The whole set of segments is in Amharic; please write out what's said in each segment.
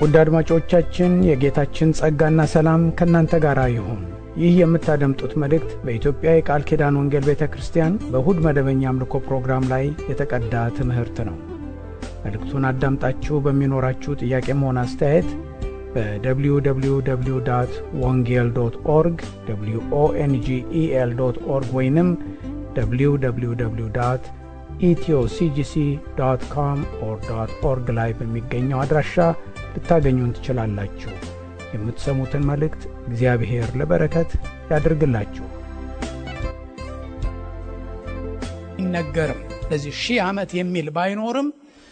ውድ አድማጮቻችን የጌታችን ጸጋና ሰላም ከእናንተ ጋር ይሁን። ይህ የምታደምጡት መልእክት በኢትዮጵያ የቃል ኪዳን ወንጌል ቤተ ክርስቲያን በእሁድ መደበኛ አምልኮ ፕሮግራም ላይ የተቀዳ ትምህርት ነው። መልእክቱን አዳምጣችሁ በሚኖራችሁ ጥያቄም ሆነ አስተያየት በwww ወንጌል ዶት ኦርግ ኦንጌል ዶት ኦርግ ወይንም www ኢትዮሲጂሲ ዶት ኮም ኦር ዶት ኦርግ ላይ በሚገኘው አድራሻ ልታገኙን ትችላላችሁ። የምትሰሙትን መልእክት እግዚአብሔር ለበረከት ያድርግላችሁ። ይነገርም ለዚህ ሺህ ዓመት የሚል ባይኖርም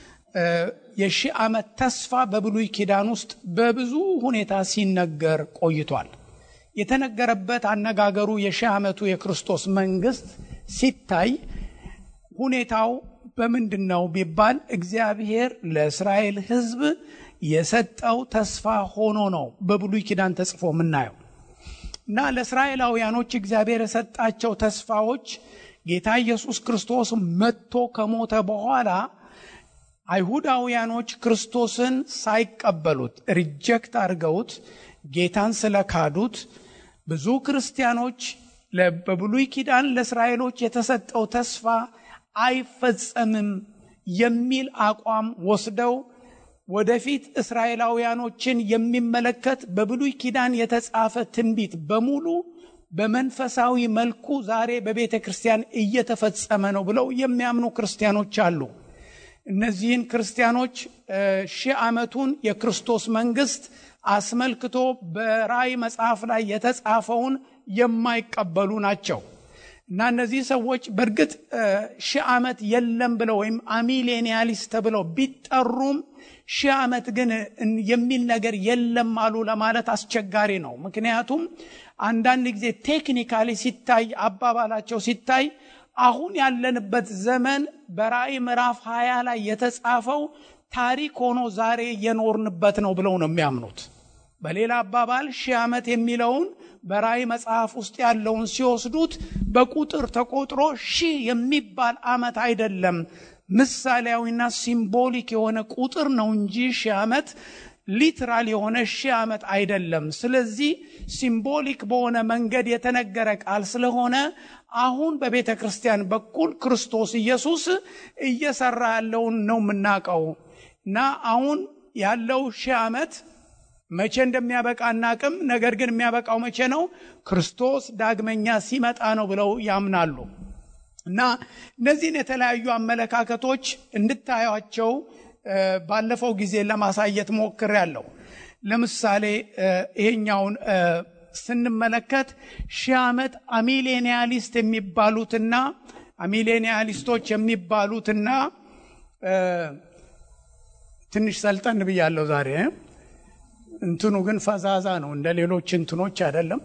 የሺህ ዓመት ተስፋ በብሉይ ኪዳን ውስጥ በብዙ ሁኔታ ሲነገር ቆይቷል። የተነገረበት አነጋገሩ የሺህ ዓመቱ የክርስቶስ መንግስት ሲታይ ሁኔታው በምንድን ነው ቢባል እግዚአብሔር ለእስራኤል ሕዝብ የሰጠው ተስፋ ሆኖ ነው በብሉይ ኪዳን ተጽፎ የምናየው እና ለእስራኤላውያኖች እግዚአብሔር የሰጣቸው ተስፋዎች ጌታ ኢየሱስ ክርስቶስ መጥቶ ከሞተ በኋላ አይሁዳውያኖች ክርስቶስን ሳይቀበሉት ሪጀክት አድርገውት ጌታን ስለካዱት ብዙ ክርስቲያኖች በብሉይ ኪዳን ለእስራኤሎች የተሰጠው ተስፋ አይፈጸምም የሚል አቋም ወስደው ወደፊት እስራኤላውያኖችን የሚመለከት በብሉይ ኪዳን የተጻፈ ትንቢት በሙሉ በመንፈሳዊ መልኩ ዛሬ በቤተ ክርስቲያን እየተፈጸመ ነው ብለው የሚያምኑ ክርስቲያኖች አሉ። እነዚህን ክርስቲያኖች ሺህ ዓመቱን የክርስቶስ መንግስት አስመልክቶ በራእይ መጽሐፍ ላይ የተጻፈውን የማይቀበሉ ናቸው እና እነዚህ ሰዎች በእርግጥ ሺህ ዓመት የለም ብለው ወይም አሚሌኒያሊስት ተብለው ቢጠሩም ሺህ ዓመት ግን የሚል ነገር የለም አሉ ለማለት አስቸጋሪ ነው። ምክንያቱም አንዳንድ ጊዜ ቴክኒካሊ ሲታይ አባባላቸው ሲታይ አሁን ያለንበት ዘመን በራእይ ምዕራፍ ሀያ ላይ የተጻፈው ታሪክ ሆኖ ዛሬ እየኖርንበት ነው ብለው ነው የሚያምኑት። በሌላ አባባል ሺህ ዓመት የሚለውን በራእይ መጽሐፍ ውስጥ ያለውን ሲወስዱት በቁጥር ተቆጥሮ ሺህ የሚባል ዓመት አይደለም፣ ምሳሌያዊና ሲምቦሊክ የሆነ ቁጥር ነው እንጂ ሺህ ዓመት ሊትራል የሆነ ሺህ ዓመት አይደለም። ስለዚህ ሲምቦሊክ በሆነ መንገድ የተነገረ ቃል ስለሆነ አሁን በቤተ ክርስቲያን በኩል ክርስቶስ ኢየሱስ እየሰራ ያለውን ነው የምናውቀው እና አሁን ያለው ሺህ ዓመት መቼ እንደሚያበቃ አናቅም። ነገር ግን የሚያበቃው መቼ ነው? ክርስቶስ ዳግመኛ ሲመጣ ነው ብለው ያምናሉ። እና እነዚህን የተለያዩ አመለካከቶች እንድታዩቸው ባለፈው ጊዜ ለማሳየት ሞክሬያለሁ። ለምሳሌ ይሄኛውን ስንመለከት ሺህ ዓመት አሚሌኒያሊስት የሚባሉትና አሚሌኒያሊስቶች የሚባሉትና ትንሽ ሰልጠን ብያለሁ ዛሬ እንትኑ ግን ፈዛዛ ነው። እንደ ሌሎች እንትኖች አይደለም።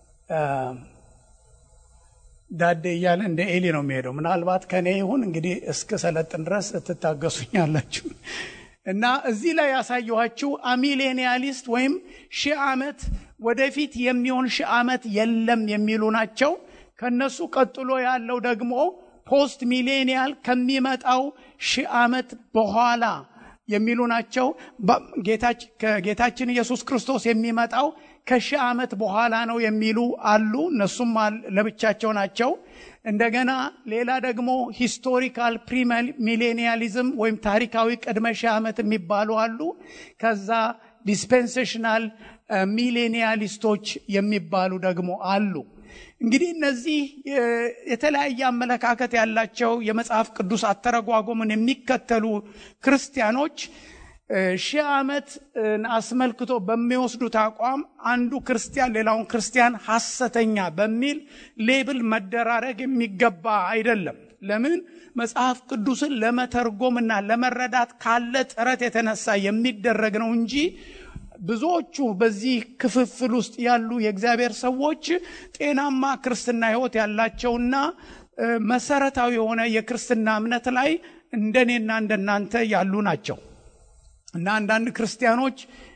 ዳዴ እያለ እንደ ኤሊ ነው የሚሄደው። ምናልባት ከኔ ይሁን እንግዲህ እስከ ሰለጥን ድረስ ትታገሱኛላችሁ። እና እዚህ ላይ ያሳየኋችሁ አሚሌኒያሊስት ወይም ሺህ ዓመት ወደፊት የሚሆን ሺህ ዓመት የለም የሚሉ ናቸው። ከነሱ ቀጥሎ ያለው ደግሞ ፖስት ሚሌኒያል ከሚመጣው ሺህ ዓመት በኋላ የሚሉ ናቸው። ከጌታችን ኢየሱስ ክርስቶስ የሚመጣው ከሺህ ዓመት በኋላ ነው የሚሉ አሉ። እነሱም ለብቻቸው ናቸው። እንደገና ሌላ ደግሞ ሂስቶሪካል ፕሪሚሌኒያሊዝም ወይም ታሪካዊ ቅድመ ሺህ ዓመት የሚባሉ አሉ። ከዛ ዲስፔንሴሽናል ሚሌኒያሊስቶች የሚባሉ ደግሞ አሉ። እንግዲህ እነዚህ የተለያየ አመለካከት ያላቸው የመጽሐፍ ቅዱስ አተረጓጎምን የሚከተሉ ክርስቲያኖች ሺህ ዓመት አስመልክቶ በሚወስዱት አቋም አንዱ ክርስቲያን ሌላውን ክርስቲያን ሐሰተኛ በሚል ሌብል መደራረግ የሚገባ አይደለም። ለምን? መጽሐፍ ቅዱስን ለመተርጎምና ለመረዳት ካለ ጥረት የተነሳ የሚደረግ ነው እንጂ ብዙዎቹ በዚህ ክፍፍል ውስጥ ያሉ የእግዚአብሔር ሰዎች ጤናማ ክርስትና ሕይወት ያላቸውና መሰረታዊ የሆነ የክርስትና እምነት ላይ እንደኔና እንደናንተ ያሉ ናቸው እና አንዳንድ ክርስቲያኖች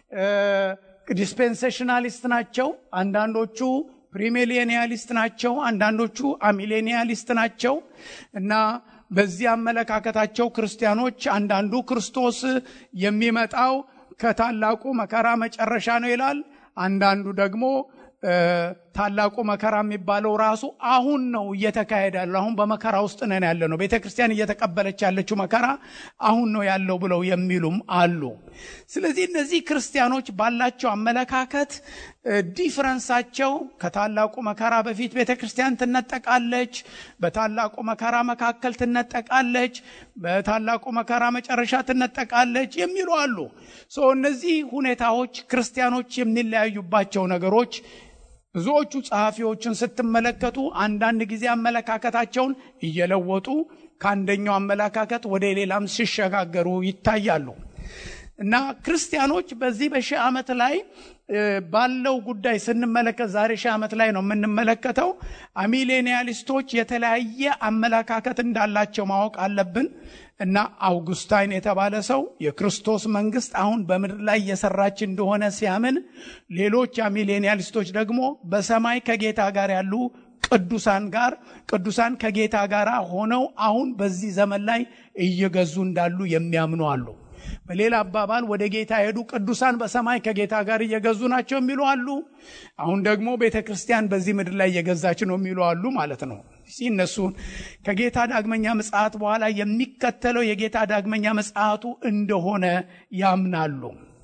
ዲስፔንሴሽናሊስት ናቸው። አንዳንዶቹ ፕሪሚሌኒያሊስት ናቸው። አንዳንዶቹ አሚሌኒያሊስት ናቸው እና በዚህ አመለካከታቸው ክርስቲያኖች አንዳንዱ ክርስቶስ የሚመጣው ከታላቁ መከራ መጨረሻ ነው ይላል። አንዳንዱ ደግሞ ታላቁ መከራ የሚባለው ራሱ አሁን ነው እየተካሄደ ያለው። አሁን በመከራ ውስጥ ነን ያለ ነው። ቤተ ክርስቲያን እየተቀበለች ያለችው መከራ አሁን ነው ያለው ብለው የሚሉም አሉ። ስለዚህ እነዚህ ክርስቲያኖች ባላቸው አመለካከት ዲፍረንሳቸው ከታላቁ መከራ በፊት ቤተ ክርስቲያን ትነጠቃለች፣ በታላቁ መከራ መካከል ትነጠቃለች፣ በታላቁ መከራ መጨረሻ ትነጠቃለች የሚሉ አሉ። እነዚህ ሁኔታዎች ክርስቲያኖች የሚለያዩባቸው ነገሮች ብዙዎቹ ጸሐፊዎችን ስትመለከቱ አንዳንድ ጊዜ አመለካከታቸውን እየለወጡ ከአንደኛው አመለካከት ወደ ሌላም ሲሸጋገሩ ይታያሉ እና ክርስቲያኖች በዚህ በሺህ ዓመት ላይ ባለው ጉዳይ ስንመለከት ዛሬ ሺህ ዓመት ላይ ነው የምንመለከተው። አሚሌኒያሊስቶች የተለያየ አመለካከት እንዳላቸው ማወቅ አለብን እና አውጉስታይን የተባለ ሰው የክርስቶስ መንግስት አሁን በምድር ላይ እየሰራች እንደሆነ ሲያምን፣ ሌሎች አሚሌኒያሊስቶች ደግሞ በሰማይ ከጌታ ጋር ያሉ ቅዱሳን ጋር ቅዱሳን ከጌታ ጋር ሆነው አሁን በዚህ ዘመን ላይ እየገዙ እንዳሉ የሚያምኑ አሉ። በሌላ አባባል ወደ ጌታ የሄዱ ቅዱሳን በሰማይ ከጌታ ጋር እየገዙ ናቸው የሚሉ አሉ። አሁን ደግሞ ቤተ ክርስቲያን በዚህ ምድር ላይ እየገዛች ነው የሚሉ አሉ ማለት ነው። እነሱን ከጌታ ዳግመኛ ምጽአት በኋላ የሚከተለው የጌታ ዳግመኛ ምጽአቱ እንደሆነ ያምናሉ።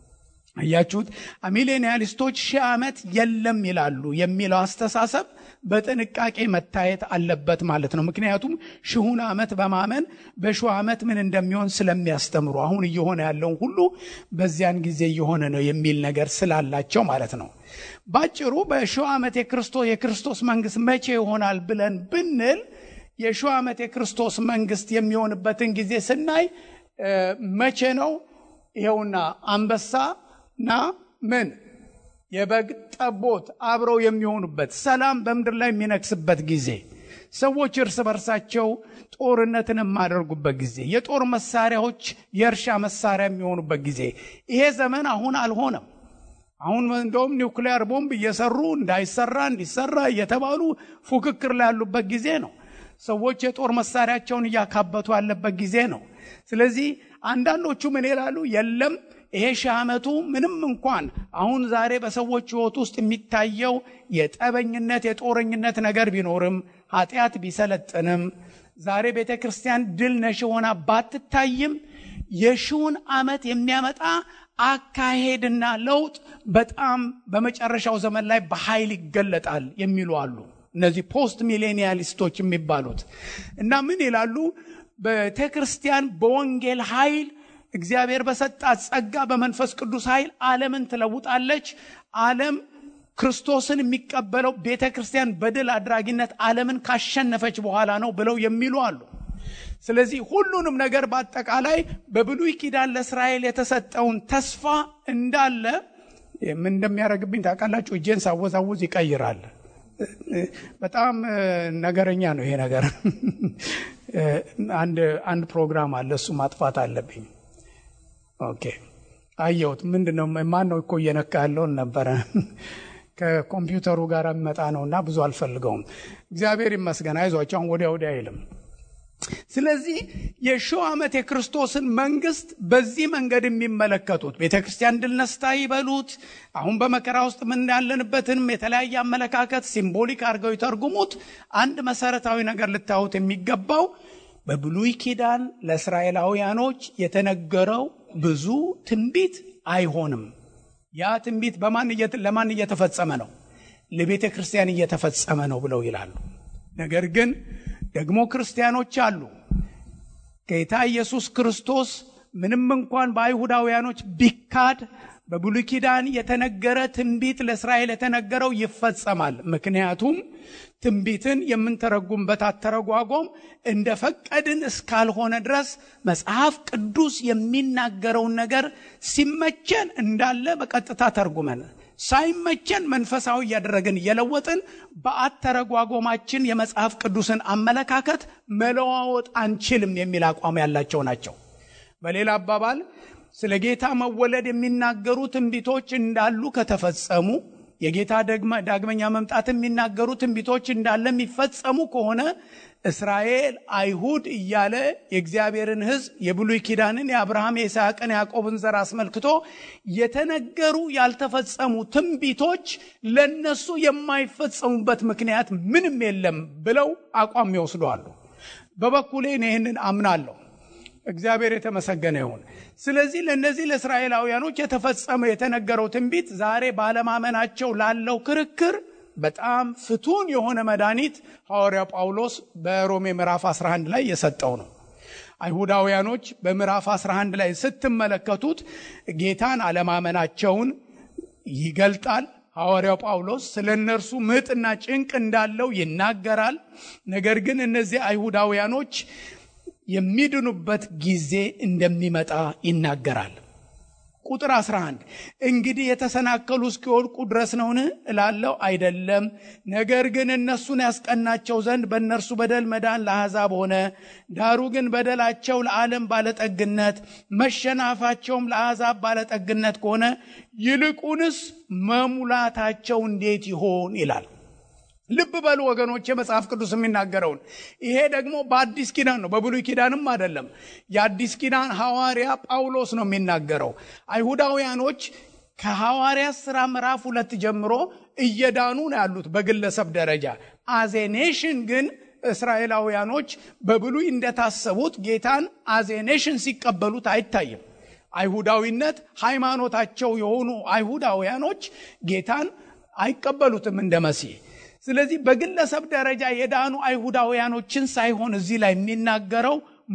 አያችሁት? ሚሌኒያሊስቶች ሺህ ዓመት የለም ይላሉ የሚለው አስተሳሰብ በጥንቃቄ መታየት አለበት ማለት ነው። ምክንያቱም ሺሁን ዓመት በማመን በሺህ ዓመት ምን እንደሚሆን ስለሚያስተምሩ አሁን እየሆነ ያለውን ሁሉ በዚያን ጊዜ እየሆነ ነው የሚል ነገር ስላላቸው ማለት ነው። ባጭሩ በሺህ ዓመት የክርስቶስ የክርስቶስ መንግስት መቼ ይሆናል ብለን ብንል የሺህ ዓመት የክርስቶስ መንግስት የሚሆንበትን ጊዜ ስናይ መቼ ነው? ይኸውና አንበሳ ና ምን የበግ ጠቦት አብረው የሚሆኑበት ሰላም በምድር ላይ የሚነግስበት ጊዜ ሰዎች እርስ በርሳቸው ጦርነትን የማደርጉበት ጊዜ የጦር መሳሪያዎች የእርሻ መሳሪያ የሚሆኑበት ጊዜ ይሄ ዘመን አሁን አልሆነም አሁን እንደውም ኒውክሊያር ቦምብ እየሰሩ እንዳይሰራ እንዲሰራ እየተባሉ ፉክክር ላይ ያሉበት ጊዜ ነው ሰዎች የጦር መሳሪያቸውን እያካበቱ ያለበት ጊዜ ነው ስለዚህ አንዳንዶቹ ምን ይላሉ የለም ይሄ ሺህ ዓመቱ ምንም እንኳን አሁን ዛሬ በሰዎች ህይወት ውስጥ የሚታየው የጠበኝነት የጦረኝነት ነገር ቢኖርም ኃጢአት ቢሰለጥንም ዛሬ ቤተ ክርስቲያን ድል ነሽ ሆና ባትታይም የሺውን ዓመት የሚያመጣ አካሄድና ለውጥ በጣም በመጨረሻው ዘመን ላይ በኃይል ይገለጣል የሚሉ አሉ እነዚህ ፖስት ሚሌኒያሊስቶች የሚባሉት እና ምን ይላሉ ቤተ ክርስቲያን በወንጌል ኃይል እግዚአብሔር በሰጣት ጸጋ በመንፈስ ቅዱስ ኃይል ዓለምን ትለውጣለች ዓለም ክርስቶስን የሚቀበለው ቤተ ክርስቲያን በድል አድራጊነት ዓለምን ካሸነፈች በኋላ ነው ብለው የሚሉ አሉ ስለዚህ ሁሉንም ነገር በአጠቃላይ በብሉይ ኪዳን ለእስራኤል የተሰጠውን ተስፋ እንዳለ ምን እንደሚያደርግብኝ ታውቃላችሁ እጄን ሳወዛውዝ ይቀይራል በጣም ነገረኛ ነው ይሄ ነገር አንድ ፕሮግራም አለ እሱ ማጥፋት አለብኝ ኦኬ አየሁት ምንድን ነው ማን ነው እኮ እየነካ ያለውን ነበረ ከኮምፒውተሩ ጋር የሚመጣ ነው እና ብዙ አልፈልገውም እግዚአብሔር ይመስገን አይዟቸው አሁን ወዲያ ወዲያ አይልም ስለዚህ የሺው ዓመት የክርስቶስን መንግስት በዚህ መንገድ የሚመለከቱት ቤተ ክርስቲያን ድል ነስታ ይበሉት አሁን በመከራ ውስጥ ምን ያለንበትንም የተለያየ አመለካከት ሲምቦሊክ አድርገው ይተርጉሙት አንድ መሰረታዊ ነገር ልታዩት የሚገባው በብሉይ ኪዳን ለእስራኤላውያኖች የተነገረው ብዙ ትንቢት አይሆንም ያ ትንቢት በማን ለማን እየተፈጸመ ነው ለቤተ ክርስቲያን እየተፈጸመ ነው ብለው ይላሉ ነገር ግን ደግሞ ክርስቲያኖች አሉ ጌታ ኢየሱስ ክርስቶስ ምንም እንኳን በአይሁዳውያኖች ቢካድ በብሉይ ኪዳን የተነገረ ትንቢት ለእስራኤል የተነገረው ይፈጸማል ምክንያቱም ትንቢትን የምንተረጉምበት አተረጓጎም እንደ ፈቀድን እስካልሆነ ድረስ መጽሐፍ ቅዱስ የሚናገረውን ነገር ሲመቸን እንዳለ በቀጥታ ተርጉመን ሳይመቸን መንፈሳዊ እያደረግን እየለወጥን በአተረጓጎማችን የመጽሐፍ ቅዱስን አመለካከት መለዋወጥ አንችልም የሚል አቋም ያላቸው ናቸው በሌላ አባባል ስለ ጌታ መወለድ የሚናገሩ ትንቢቶች እንዳሉ ከተፈጸሙ የጌታ ዳግመኛ መምጣት የሚናገሩ ትንቢቶች እንዳለ የሚፈጸሙ ከሆነ እስራኤል አይሁድ እያለ የእግዚአብሔርን ሕዝብ የብሉይ ኪዳንን የአብርሃም የይስሐቅን ያዕቆብን ዘር አስመልክቶ የተነገሩ ያልተፈጸሙ ትንቢቶች ለነሱ የማይፈጸሙበት ምክንያት ምንም የለም ብለው አቋም ይወስዷሉ። በበኩሌ ይህንን አምናለሁ። እግዚአብሔር የተመሰገነ ይሁን። ስለዚህ ለእነዚህ ለእስራኤላውያኖች የተፈጸመ የተነገረው ትንቢት ዛሬ ባለማመናቸው ላለው ክርክር በጣም ፍቱን የሆነ መድኃኒት ሐዋርያው ጳውሎስ በሮሜ ምዕራፍ 11 ላይ የሰጠው ነው። አይሁዳውያኖች በምዕራፍ 11 ላይ ስትመለከቱት ጌታን አለማመናቸውን ይገልጣል። ሐዋርያው ጳውሎስ ስለ እነርሱ ምጥና ጭንቅ እንዳለው ይናገራል። ነገር ግን እነዚህ አይሁዳውያኖች የሚድኑበት ጊዜ እንደሚመጣ ይናገራል። ቁጥር 11 እንግዲህ የተሰናከሉ እስኪወድቁ ድረስ ነውን እላለሁ? አይደለም። ነገር ግን እነሱን ያስቀናቸው ዘንድ በእነርሱ በደል መዳን ለአሕዛብ ሆነ። ዳሩ ግን በደላቸው ለዓለም ባለጠግነት፣ መሸናፋቸውም ለአሕዛብ ባለጠግነት ከሆነ ይልቁንስ መሙላታቸው እንዴት ይሆን ይላል። ልብ በሉ ወገኖች፣ የመጽሐፍ ቅዱስ የሚናገረውን ይሄ ደግሞ በአዲስ ኪዳን ነው፣ በብሉይ ኪዳንም አይደለም። የአዲስ ኪዳን ሐዋርያ ጳውሎስ ነው የሚናገረው። አይሁዳውያኖች ከሐዋርያ ሥራ ምዕራፍ ሁለት ጀምሮ እየዳኑ ነው ያሉት በግለሰብ ደረጃ። አዜኔሽን ግን እስራኤላውያኖች በብሉይ እንደታሰቡት ጌታን አዜኔሽን ሲቀበሉት አይታይም። አይሁዳዊነት ሃይማኖታቸው የሆኑ አይሁዳውያኖች ጌታን አይቀበሉትም እንደ መሲህ ስለዚህ በግለሰብ ደረጃ የዳኑ አይሁዳውያኖችን ሳይሆን እዚህ ላይ የሚናገረው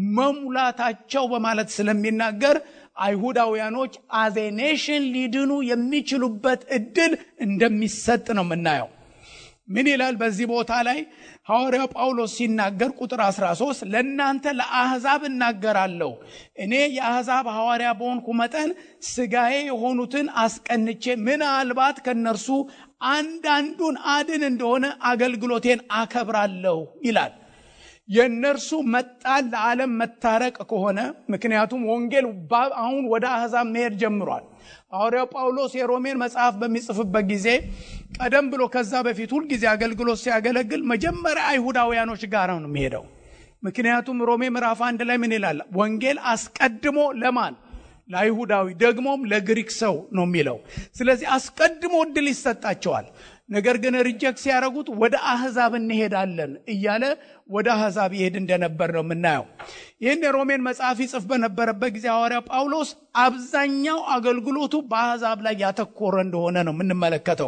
መሙላታቸው በማለት ስለሚናገር አይሁዳውያኖች አዜ ኔሽን ሊድኑ የሚችሉበት እድል እንደሚሰጥ ነው የምናየው። ምን ይላል በዚህ ቦታ ላይ ሐዋርያው ጳውሎስ ሲናገር ቁጥር 13 ለእናንተ ለአሕዛብ እናገራለሁ እኔ የአሕዛብ ሐዋርያ በሆንኩ መጠን ስጋዬ የሆኑትን አስቀንቼ ምናልባት ከነርሱ አንዳንዱን አድን እንደሆነ አገልግሎቴን አከብራለሁ ይላል። የእነርሱ መጣል ለዓለም መታረቅ ከሆነ ምክንያቱም ወንጌል አሁን ወደ አሕዛብ መሄድ ጀምሯል። ሐዋርያው ጳውሎስ የሮሜን መጽሐፍ በሚጽፍበት ጊዜ ቀደም ብሎ ከዛ በፊት ሁልጊዜ አገልግሎት ሲያገለግል መጀመሪያ አይሁዳውያኖች ጋር ነው የሚሄደው። ምክንያቱም ሮሜ ምዕራፍ አንድ ላይ ምን ይላል? ወንጌል አስቀድሞ ለማን ለአይሁዳዊ ደግሞም ለግሪክ ሰው ነው የሚለው። ስለዚህ አስቀድሞ እድል ይሰጣቸዋል። ነገር ግን ሪጀክት ሲያደርጉት ወደ አህዛብ እንሄዳለን እያለ ወደ አህዛብ ይሄድ እንደነበር ነው የምናየው። ይህን የሮሜን መጽሐፍ ይጽፍ በነበረበት ጊዜ ሐዋርያ ጳውሎስ አብዛኛው አገልግሎቱ በአህዛብ ላይ ያተኮረ እንደሆነ ነው የምንመለከተው።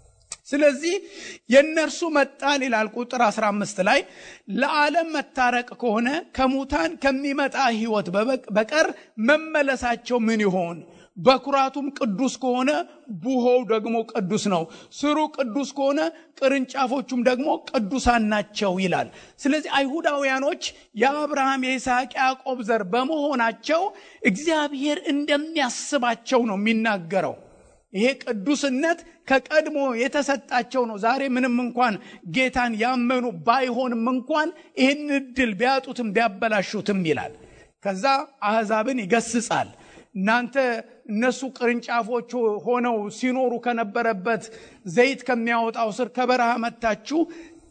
ስለዚህ የእነርሱ መጣል ይላል ቁጥር 15 ላይ ለዓለም መታረቅ ከሆነ ከሙታን ከሚመጣ ሕይወት በቀር መመለሳቸው ምን ይሆን? በኩራቱም ቅዱስ ከሆነ ቡሆው ደግሞ ቅዱስ ነው። ስሩ ቅዱስ ከሆነ ቅርንጫፎቹም ደግሞ ቅዱሳን ናቸው ይላል። ስለዚህ አይሁዳውያኖች የአብርሃም የይስሐቅ ያዕቆብ ዘር በመሆናቸው እግዚአብሔር እንደሚያስባቸው ነው የሚናገረው። ይሄ ቅዱስነት ከቀድሞ የተሰጣቸው ነው። ዛሬ ምንም እንኳን ጌታን ያመኑ ባይሆንም እንኳን ይህን እድል ቢያጡትም ቢያበላሹትም ይላል። ከዛ አሕዛብን ይገስጻል። እናንተ እነሱ ቅርንጫፎች ሆነው ሲኖሩ ከነበረበት ዘይት ከሚያወጣው ስር ከበረሃ መታችሁ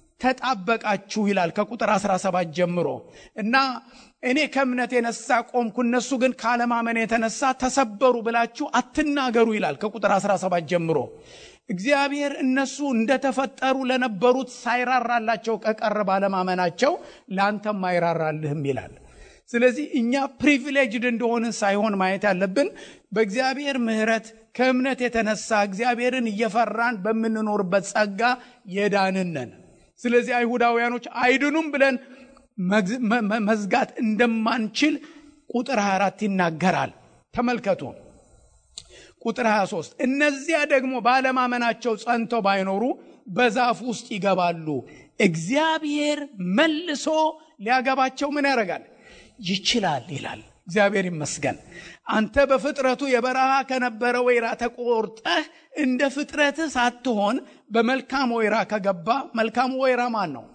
ተጣበቃችሁ ይላል ከቁጥር 17 ጀምሮ እና እኔ ከእምነት የነሳ ቆምኩ፣ እነሱ ግን ካለማመን የተነሳ ተሰበሩ ብላችሁ አትናገሩ ይላል ከቁጥር 17 ጀምሮ። እግዚአብሔር እነሱ እንደተፈጠሩ ለነበሩት ሳይራራላቸው ከቀረ ባለማመናቸው ለአንተም አይራራልህም ይላል። ስለዚህ እኛ ፕሪቪሌጅድ እንደሆንን ሳይሆን ማየት ያለብን በእግዚአብሔር ምሕረት ከእምነት የተነሳ እግዚአብሔርን እየፈራን በምንኖርበት ጸጋ የዳንን ነን። ስለዚህ አይሁዳውያኖች አይድኑም ብለን መዝጋት እንደማንችል ቁጥር 24 ይናገራል። ተመልከቱ። ቁጥር 23 እነዚያ ደግሞ ባለማመናቸው ጸንተው ባይኖሩ በዛፍ ውስጥ ይገባሉ፣ እግዚአብሔር መልሶ ሊያገባቸው ምን ያደርጋል? ይችላል ይላል። እግዚአብሔር ይመስገን። አንተ በፍጥረቱ የበረሃ ከነበረ ወይራ ተቆርጠህ እንደ ፍጥረትህ ሳትሆን በመልካም ወይራ ከገባ መልካሙ ወይራ ማን ነው?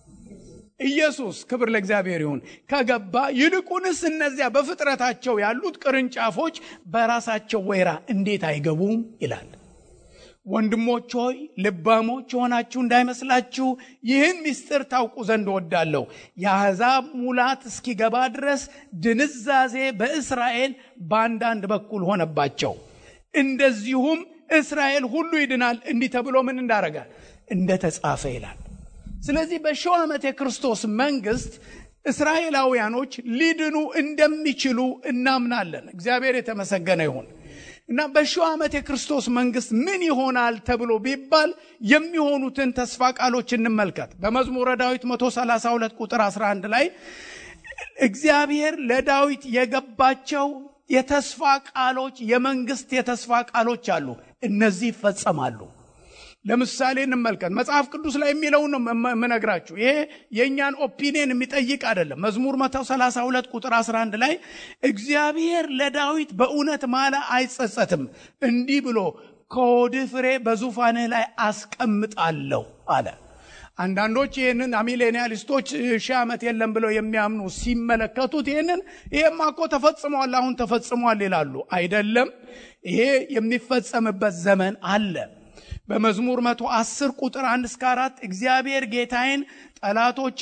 ኢየሱስ። ክብር ለእግዚአብሔር ይሁን። ከገባ ይልቁንስ እነዚያ በፍጥረታቸው ያሉት ቅርንጫፎች በራሳቸው ወይራ እንዴት አይገቡም ይላል። ወንድሞች ሆይ ልባሞች የሆናችሁ እንዳይመስላችሁ ይህን ምስጢር ታውቁ ዘንድ ወዳለሁ። የአሕዛብ ሙላት እስኪገባ ድረስ ድንዛዜ በእስራኤል በአንዳንድ በኩል ሆነባቸው። እንደዚሁም እስራኤል ሁሉ ይድናል እንዲህ ተብሎ ምን እንዳረገ እንደተጻፈ ይላል። ስለዚህ በሺው ዓመት የክርስቶስ መንግስት እስራኤላውያኖች ሊድኑ እንደሚችሉ እናምናለን። እግዚአብሔር የተመሰገነ ይሁን እና በሺው ዓመት የክርስቶስ መንግስት ምን ይሆናል ተብሎ ቢባል የሚሆኑትን ተስፋ ቃሎች እንመልከት። በመዝሙረ ዳዊት 132 ቁጥር 11 ላይ እግዚአብሔር ለዳዊት የገባቸው የተስፋ ቃሎች የመንግስት የተስፋ ቃሎች አሉ። እነዚህ ይፈጸማሉ። ለምሳሌ እንመልከት። መጽሐፍ ቅዱስ ላይ የሚለውን ነው የምነግራችሁ። ይሄ የእኛን ኦፒኒየን የሚጠይቅ አይደለም። መዝሙር 132 ቁጥር 11 ላይ እግዚአብሔር ለዳዊት በእውነት ማለ አይጸጸትም፣ እንዲህ ብሎ ከሆድህ ፍሬ በዙፋንህ ላይ አስቀምጣለሁ አለ። አንዳንዶች ይህንን አሚሌኒያሊስቶች ሺህ ዓመት የለም ብለው የሚያምኑ ሲመለከቱት ይህንን ይሄማ እኮ ተፈጽሟል፣ አሁን ተፈጽሟል ይላሉ። አይደለም፣ ይሄ የሚፈጸምበት ዘመን አለ። በመዝሙር መቶ አስር ቁጥር አንድ እስከ አራት እግዚአብሔር ጌታዬን ጠላቶች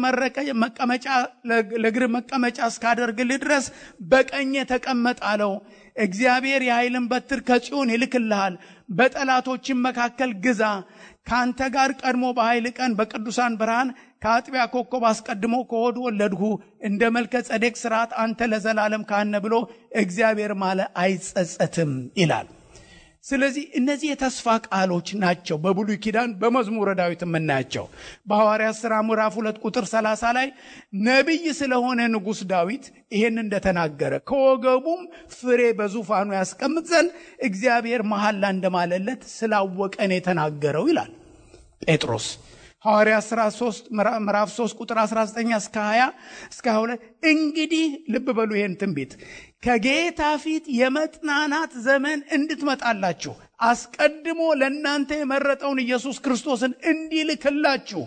ለእግር መቀመጫ እስካደርግልህ ድረስ በቀኜ ተቀመጥ አለው። እግዚአብሔር የኃይልን በትር ከጽዮን ይልክልሃል፣ በጠላቶችም መካከል ግዛ። ከአንተ ጋር ቀድሞ በኃይል ቀን በቅዱሳን ብርሃን ከአጥቢያ ኮከብ አስቀድሞ ከሆድ ወለድሁ። እንደ መልከ ጸዴቅ ስርዓት አንተ ለዘላለም ካህነ ብሎ እግዚአብሔር ማለ አይጸጸትም ይላል። ስለዚህ እነዚህ የተስፋ ቃሎች ናቸው። በብሉይ ኪዳን በመዝሙረ ዳዊት የምናያቸው በሐዋርያት ሥራ ምዕራፍ ሁለት ቁጥር 30 ላይ ነቢይ ስለሆነ ንጉሥ ዳዊት ይሄን እንደተናገረ ከወገቡም ፍሬ በዙፋኑ ያስቀምጥ ዘንድ እግዚአብሔር መሐላ እንደማለለት ስላወቀን የተናገረው ይላል ጴጥሮስ። ሐዋርያት ሥራ 3 ምዕራፍ 3 ቁጥር 19 እስከ 20 እስከ 22 እንግዲህ ልብ በሉ ይሄን ትንቢት ከጌታ ፊት የመጽናናት ዘመን እንድትመጣላችሁ አስቀድሞ ለእናንተ የመረጠውን ኢየሱስ ክርስቶስን እንዲልክላችሁ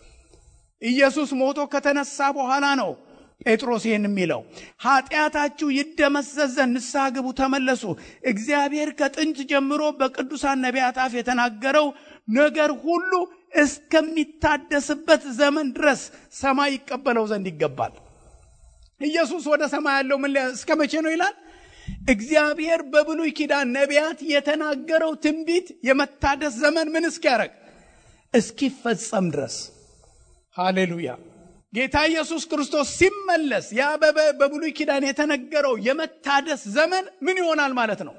ኢየሱስ ሞቶ ከተነሳ በኋላ ነው ጴጥሮስ ይህን የሚለው ኃጢአታችሁ ይደመሰስ ዘንድ ንስሐ ግቡ፣ ተመለሱ። እግዚአብሔር ከጥንት ጀምሮ በቅዱሳን ነቢያት አፍ የተናገረው ነገር ሁሉ እስከሚታደስበት ዘመን ድረስ ሰማይ ይቀበለው ዘንድ ይገባል። ኢየሱስ ወደ ሰማይ ያለው ምን እስከ መቼ ነው ይላል? እግዚአብሔር በብሉይ ኪዳን ነቢያት የተናገረው ትንቢት የመታደስ ዘመን ምን እስኪያደርግ እስኪፈጸም ድረስ። ሃሌሉያ! ጌታ ኢየሱስ ክርስቶስ ሲመለስ ያ በብሉይ ኪዳን የተነገረው የመታደስ ዘመን ምን ይሆናል ማለት ነው?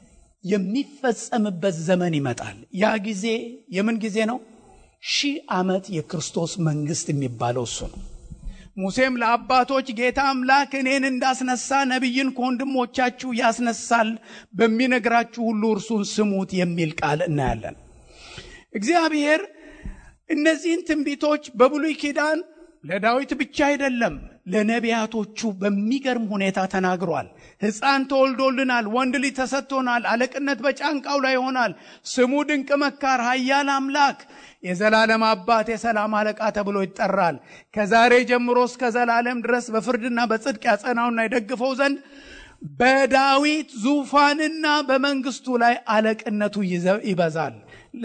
የሚፈጸምበት ዘመን ይመጣል። ያ ጊዜ የምን ጊዜ ነው? ሺህ ዓመት የክርስቶስ መንግስት የሚባለው እሱ ነው። ሙሴም ለአባቶች ጌታ አምላክ እኔን እንዳስነሳ ነቢይን ከወንድሞቻችሁ ያስነሳል፣ በሚነግራችሁ ሁሉ እርሱን ስሙት የሚል ቃል እናያለን። እግዚአብሔር እነዚህን ትንቢቶች በብሉይ ኪዳን ለዳዊት ብቻ አይደለም ለነቢያቶቹ በሚገርም ሁኔታ ተናግሯል። ሕፃን ተወልዶልናል፣ ወንድ ልጅ ተሰጥቶናል፣ አለቅነት በጫንቃው ላይ ይሆናል፣ ስሙ ድንቅ መካር፣ ኃያል አምላክ፣ የዘላለም አባት፣ የሰላም አለቃ ተብሎ ይጠራል። ከዛሬ ጀምሮ እስከ ዘላለም ድረስ በፍርድና በጽድቅ ያጸናውና ይደግፈው ዘንድ በዳዊት ዙፋንና በመንግስቱ ላይ አለቅነቱ ይበዛል፣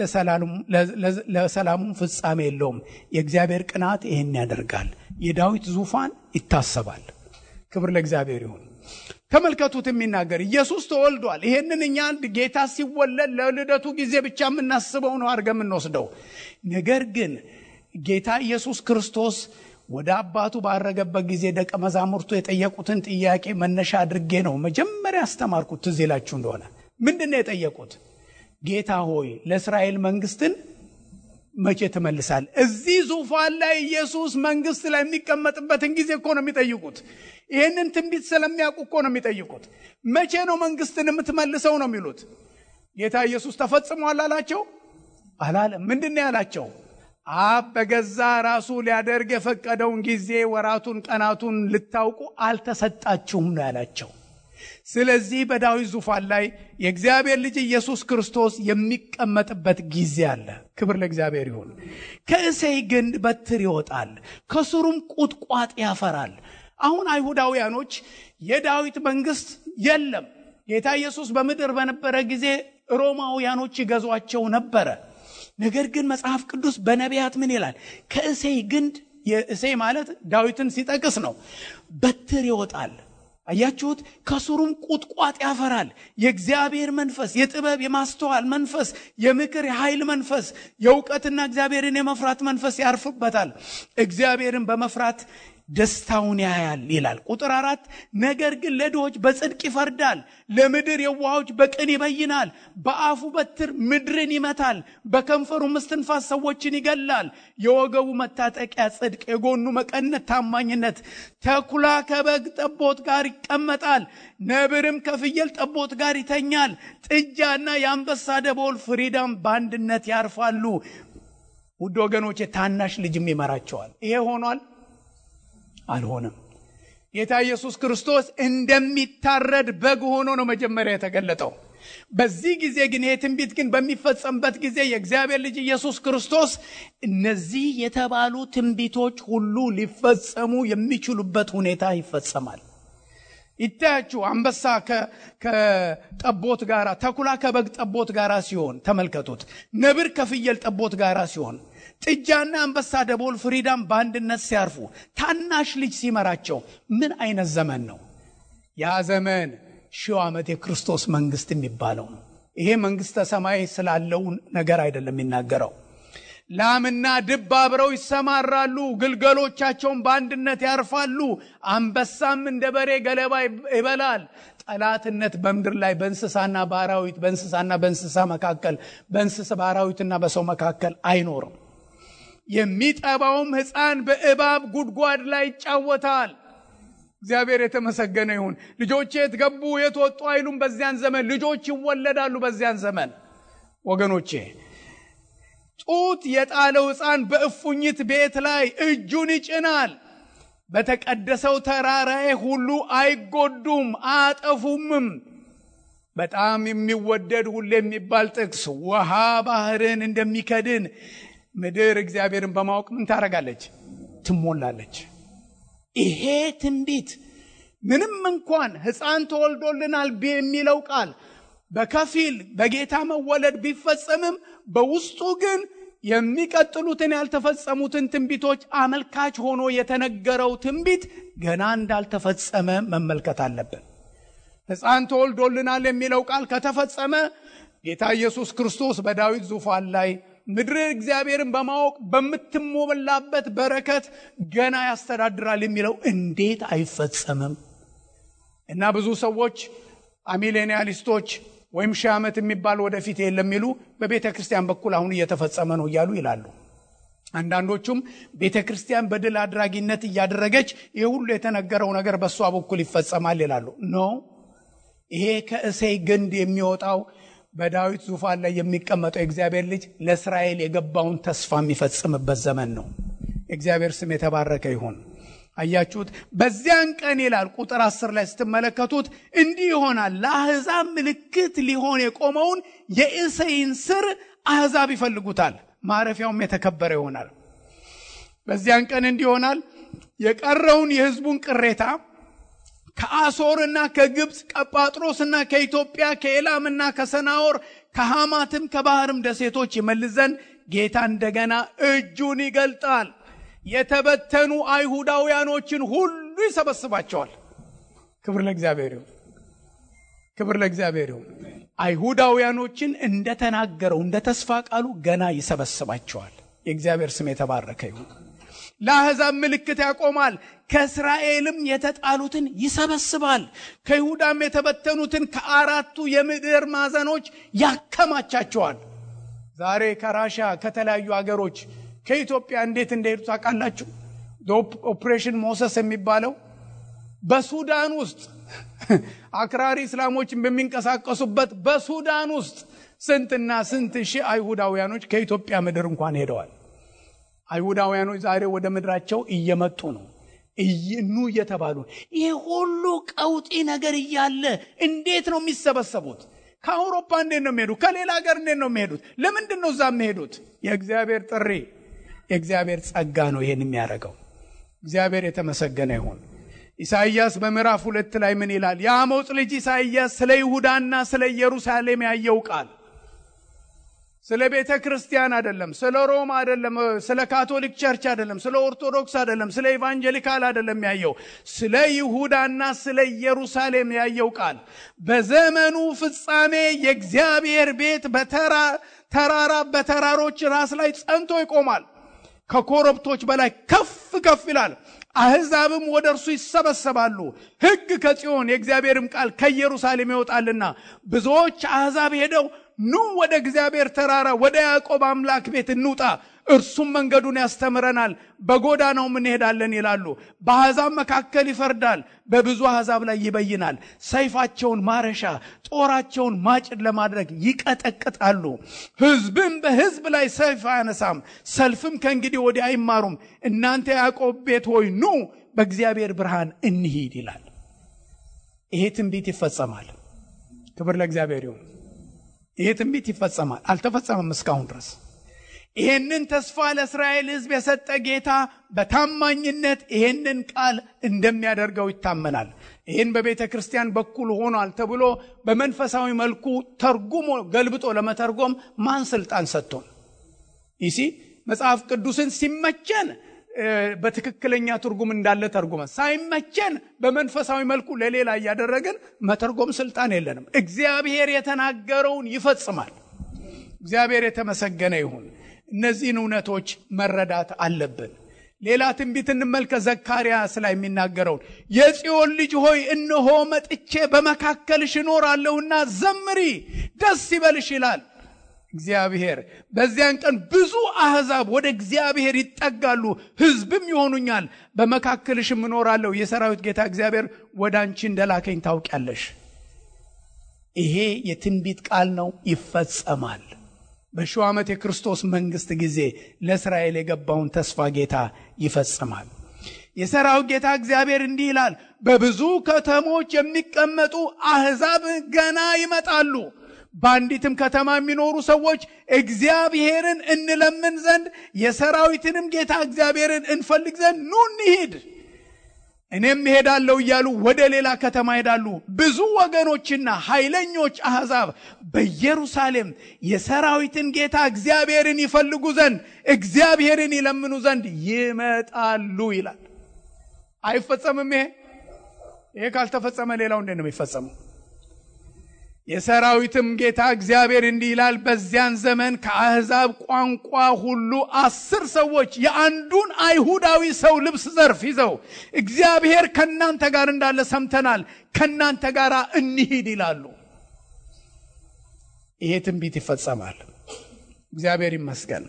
ለሰላሙም ፍጻሜ የለውም። የእግዚአብሔር ቅናት ይህን ያደርጋል። የዳዊት ዙፋን ይታሰባል። ክብር ለእግዚአብሔር ይሁን። ተመልከቱት የሚናገር ኢየሱስ ተወልዷል። ይሄንን እኛ አንድ ጌታ ሲወለድ ለልደቱ ጊዜ ብቻ የምናስበው ነው አድርገን የምንወስደው። ነገር ግን ጌታ ኢየሱስ ክርስቶስ ወደ አባቱ ባረገበት ጊዜ ደቀ መዛሙርቱ የጠየቁትን ጥያቄ መነሻ አድርጌ ነው መጀመሪያ ያስተማርኩት። ትዝ ይላችሁ እንደሆነ ምንድን ነው የጠየቁት? ጌታ ሆይ ለእስራኤል መንግስትን መቼ ትመልሳል? እዚህ ዙፋን ላይ ኢየሱስ መንግስት ላይ የሚቀመጥበትን ጊዜ እኮ ነው የሚጠይቁት። ይህንን ትንቢት ስለሚያውቁ እኮ ነው የሚጠይቁት። መቼ ነው መንግስትን የምትመልሰው ነው የሚሉት። ጌታ ኢየሱስ ተፈጽሟል አላቸው? አላለም። ምንድን ነው ያላቸው? አብ በገዛ ራሱ ሊያደርግ የፈቀደውን ጊዜ ወራቱን፣ ቀናቱን ልታውቁ አልተሰጣችሁም ነው ያላቸው። ስለዚህ በዳዊት ዙፋን ላይ የእግዚአብሔር ልጅ ኢየሱስ ክርስቶስ የሚቀመጥበት ጊዜ አለ። ክብር ለእግዚአብሔር ይሁን። ከእሴይ ግንድ በትር ይወጣል፣ ከስሩም ቁጥቋጥ ያፈራል። አሁን አይሁዳውያኖች የዳዊት መንግስት የለም ጌታ ኢየሱስ በምድር በነበረ ጊዜ ሮማውያኖች ይገዟቸው ነበረ። ነገር ግን መጽሐፍ ቅዱስ በነቢያት ምን ይላል? ከእሴይ ግንድ የእሴይ ማለት ዳዊትን ሲጠቅስ ነው። በትር ይወጣል። አያችሁት? ከስሩም ቁጥቋጥ ያፈራል። የእግዚአብሔር መንፈስ፣ የጥበብ የማስተዋል መንፈስ፣ የምክር የኃይል መንፈስ፣ የእውቀትና እግዚአብሔርን የመፍራት መንፈስ ያርፍበታል። እግዚአብሔርን በመፍራት ደስታውን ያያል ይላል። ቁጥር አራት ነገር ግን ለድሆች በጽድቅ ይፈርዳል፣ ለምድር የዋሆች በቅን ይበይናል። በአፉ በትር ምድርን ይመታል፣ በከንፈሩ እስትንፋስ ሰዎችን ይገላል። የወገቡ መታጠቂያ ጽድቅ፣ የጎኑ መቀነት ታማኝነት። ተኩላ ከበግ ጠቦት ጋር ይቀመጣል፣ ነብርም ከፍየል ጠቦት ጋር ይተኛል። ጥጃና የአንበሳ ደቦል ፍሪዳም በአንድነት ያርፋሉ። ውድ ወገኖቼ ታናሽ ልጅም ይመራቸዋል። ይሄ ሆኗል አልሆነም። ጌታ ኢየሱስ ክርስቶስ እንደሚታረድ በግ ሆኖ ነው መጀመሪያ የተገለጠው። በዚህ ጊዜ ግን ይህ ትንቢት ግን በሚፈጸምበት ጊዜ የእግዚአብሔር ልጅ ኢየሱስ ክርስቶስ እነዚህ የተባሉ ትንቢቶች ሁሉ ሊፈጸሙ የሚችሉበት ሁኔታ ይፈጸማል። ይታያችሁ አንበሳ ከጠቦት ጋራ፣ ተኩላ ከበግ ጠቦት ጋራ ሲሆን ተመልከቱት። ነብር ከፍየል ጠቦት ጋራ ሲሆን ጥጃና አንበሳ ደቦል ፍሪዳም በአንድነት ሲያርፉ ታናሽ ልጅ ሲመራቸው ምን አይነት ዘመን ነው? ያ ዘመን ሺው ዓመት የክርስቶስ መንግስት የሚባለው ነው። ይሄ መንግስተ ሰማይ ስላለው ነገር አይደለም የሚናገረው። ላምና ድብ አብረው ይሰማራሉ፣ ግልገሎቻቸውን በአንድነት ያርፋሉ። አንበሳም እንደ በሬ ገለባ ይበላል። ጠላትነት በምድር ላይ በእንስሳና በአራዊት በእንስሳና በእንስሳ መካከል በእንስሳ በአራዊትና በሰው መካከል አይኖርም። የሚጠባውም ሕፃን በእባብ ጉድጓድ ላይ ይጫወታል። እግዚአብሔር የተመሰገነ ይሁን። ልጆች የት ገቡ የት ወጡ አይሉም። በዚያን ዘመን ልጆች ይወለዳሉ። በዚያን ዘመን ወገኖቼ ጡት የጣለው ሕፃን በእፉኝት ቤት ላይ እጁን ይጭናል። በተቀደሰው ተራራዬ ሁሉ አይጎዱም አያጠፉምም። በጣም የሚወደድ ሁሌ የሚባል ጥቅስ ውሃ ባህርን እንደሚከድን ምድር እግዚአብሔርን በማወቅ ምን ታደርጋለች? ትሞላለች። ይሄ ትንቢት ምንም እንኳን ሕፃን ተወልዶልናል የሚለው ቃል በከፊል በጌታ መወለድ ቢፈጸምም በውስጡ ግን የሚቀጥሉትን ያልተፈጸሙትን ትንቢቶች አመልካች ሆኖ የተነገረው ትንቢት ገና እንዳልተፈጸመ መመልከት አለብን። ሕፃን ተወልዶልናል የሚለው ቃል ከተፈጸመ ጌታ ኢየሱስ ክርስቶስ በዳዊት ዙፋን ላይ ምድር እግዚአብሔርን በማወቅ በምትሞላበት በረከት ገና ያስተዳድራል የሚለው እንዴት አይፈጸምም? እና ብዙ ሰዎች አሚሌኒያሊስቶች ወይም ሺህ ዓመት የሚባል ወደፊት የለም የሚሉ በቤተ ክርስቲያን በኩል አሁን እየተፈጸመ ነው እያሉ ይላሉ። አንዳንዶቹም ቤተ ክርስቲያን በድል አድራጊነት እያደረገች ይህ ሁሉ የተነገረው ነገር በእሷ በኩል ይፈጸማል ይላሉ። ኖ ይሄ ከእሴይ ግንድ የሚወጣው በዳዊት ዙፋን ላይ የሚቀመጠው የእግዚአብሔር ልጅ ለእስራኤል የገባውን ተስፋ የሚፈጽምበት ዘመን ነው። የእግዚአብሔር ስም የተባረከ ይሁን። አያችሁት? በዚያን ቀን ይላል ቁጥር አስር ላይ ስትመለከቱት እንዲህ ይሆናል፣ ለአሕዛብ ምልክት ሊሆን የቆመውን የእሴይን ስር አሕዛብ ይፈልጉታል፣ ማረፊያውም የተከበረ ይሆናል። በዚያን ቀን እንዲህ ይሆናል፣ የቀረውን የሕዝቡን ቅሬታ ከአሶርና ከግብፅ ከጳጥሮስና ከኢትዮጵያ ከኤላምና ከሰናወር ከሐማትም ከባህርም ደሴቶች ይመልስ ዘንድ ጌታ እንደገና እጁን ይገልጣል። የተበተኑ አይሁዳውያኖችን ሁሉ ይሰበስባቸዋል። ክብር ለእግዚአብሔር ይሁን። ክብር ለእግዚአብሔር ይሁን። አይሁዳውያኖችን እንደተናገረው እንደ ተስፋ ቃሉ ገና ይሰበስባቸዋል። የእግዚአብሔር ስም የተባረከ ይሁን። ለአሕዛብ ምልክት ያቆማል። ከእስራኤልም የተጣሉትን ይሰበስባል። ከይሁዳም የተበተኑትን ከአራቱ የምድር ማዕዘኖች ያከማቻቸዋል። ዛሬ ከራሻ ከተለያዩ አገሮች ከኢትዮጵያ እንዴት እንደሄዱ ታውቃላችሁ? ኦፕሬሽን ሞሰስ የሚባለው በሱዳን ውስጥ አክራሪ እስላሞችን በሚንቀሳቀሱበት በሱዳን ውስጥ ስንትና ስንት ሺህ አይሁዳውያኖች ከኢትዮጵያ ምድር እንኳን ሄደዋል። አይሁዳውያኖች ዛሬ ወደ ምድራቸው እየመጡ ነው ኑ እየተባሉ ይሄ ሁሉ ቀውጢ ነገር እያለ እንዴት ነው የሚሰበሰቡት? ከአውሮፓ እንዴት ነው የሚሄዱት? ከሌላ ሀገር እንዴት ነው የሚሄዱት? ለምንድን ነው እዛ የሚሄዱት? የእግዚአብሔር ጥሪ የእግዚአብሔር ጸጋ ነው ይሄን የሚያደርገው። እግዚአብሔር የተመሰገነ ይሁን። ኢሳይያስ በምዕራፍ ሁለት ላይ ምን ይላል? የአሞጽ ልጅ ኢሳይያስ ስለ ይሁዳና ስለ ኢየሩሳሌም ያየው ቃል ስለ ቤተ ክርስቲያን አይደለም፣ ስለ ሮም አይደለም፣ ስለ ካቶሊክ ቸርች አይደለም፣ ስለ ኦርቶዶክስ አይደለም፣ ስለ ኢቫንጀሊካል አይደለም ያየው፣ ስለ ይሁዳና ስለ ኢየሩሳሌም ያየው ቃል በዘመኑ ፍጻሜ የእግዚአብሔር ቤት በተራራ በተራሮች ራስ ላይ ጸንቶ ይቆማል። ከኮረብቶች በላይ ከፍ ከፍ ይላል። አሕዛብም ወደ እርሱ ይሰበሰባሉ። ሕግ ከጽዮን የእግዚአብሔርም ቃል ከኢየሩሳሌም ይወጣልና ብዙዎች አሕዛብ ሄደው ኑ ወደ እግዚአብሔር ተራራ ወደ ያዕቆብ አምላክ ቤት እንውጣ፣ እርሱም መንገዱን ያስተምረናል፣ በጎዳናውም እንሄዳለን ይላሉ። በአሕዛብ መካከል ይፈርዳል፣ በብዙ አሕዛብ ላይ ይበይናል። ሰይፋቸውን ማረሻ፣ ጦራቸውን ማጭድ ለማድረግ ይቀጠቅጣሉ። ሕዝብም በሕዝብ ላይ ሰይፍ አያነሳም፣ ሰልፍም ከእንግዲህ ወዲህ አይማሩም። እናንተ ያዕቆብ ቤት ሆይ ኑ በእግዚአብሔር ብርሃን እንሂድ ይላል። ይሄ ትንቢት ይፈጸማል። ክብር ለእግዚአብሔር ይሁን። ይሄ ትንቢት ይፈጸማል። አልተፈጸመም እስካሁን ድረስ። ይሄንን ተስፋ ለእስራኤል ሕዝብ የሰጠ ጌታ በታማኝነት ይሄንን ቃል እንደሚያደርገው ይታመናል። ይህን በቤተ ክርስቲያን በኩል ሆኗል ተብሎ በመንፈሳዊ መልኩ ተርጉሞ ገልብጦ ለመተርጎም ማን ስልጣን ሰጥቶን? ይሲ መጽሐፍ ቅዱስን ሲመቸን በትክክለኛ ትርጉም እንዳለ ተርጉመን ሳይመቸን በመንፈሳዊ መልኩ ለሌላ እያደረግን መተርጎም ስልጣን የለንም። እግዚአብሔር የተናገረውን ይፈጽማል። እግዚአብሔር የተመሰገነ ይሁን። እነዚህን እውነቶች መረዳት አለብን። ሌላ ትንቢት እንመልከት። ዘካርያስ ላይ የሚናገረውን የጽዮን ልጅ ሆይ እነሆ መጥቼ በመካከልሽ እኖራለሁና ዘምሪ፣ ደስ ይበልሽ ይላል እግዚአብሔር። በዚያን ቀን ብዙ አሕዛብ ወደ እግዚአብሔር ይጠጋሉ፣ ሕዝብም ይሆኑኛል። በመካከልሽም እኖራለሁ። የሰራዊት ጌታ እግዚአብሔር ወደ አንቺ እንደላከኝ ታውቂያለሽ። ይሄ የትንቢት ቃል ነው፣ ይፈጸማል። በሺው ዓመት የክርስቶስ መንግስት ጊዜ ለእስራኤል የገባውን ተስፋ ጌታ ይፈጽማል። የሰራዊት ጌታ እግዚአብሔር እንዲህ ይላል፣ በብዙ ከተሞች የሚቀመጡ አሕዛብ ገና ይመጣሉ። በአንዲትም ከተማ የሚኖሩ ሰዎች እግዚአብሔርን እንለምን ዘንድ የሰራዊትንም ጌታ እግዚአብሔርን እንፈልግ ዘንድ ኑ እንሂድ፣ እኔም እሄዳለሁ እያሉ ወደ ሌላ ከተማ ይሄዳሉ። ብዙ ወገኖችና ኃይለኞች አሕዛብ በኢየሩሳሌም የሰራዊትን ጌታ እግዚአብሔርን ይፈልጉ ዘንድ እግዚአብሔርን ይለምኑ ዘንድ ይመጣሉ ይላል። አይፈጸምም? ይሄ ይሄ ካልተፈጸመ ሌላው እንዴት ነው የሚፈጸመው? የሰራዊትም ጌታ እግዚአብሔር እንዲህ ይላል፣ በዚያን ዘመን ከአሕዛብ ቋንቋ ሁሉ አስር ሰዎች የአንዱን አይሁዳዊ ሰው ልብስ ዘርፍ ይዘው እግዚአብሔር ከእናንተ ጋር እንዳለ ሰምተናል፣ ከእናንተ ጋር እንሂድ ይላሉ። ይሄ ትንቢት ይፈጸማል። እግዚአብሔር ይመስገን።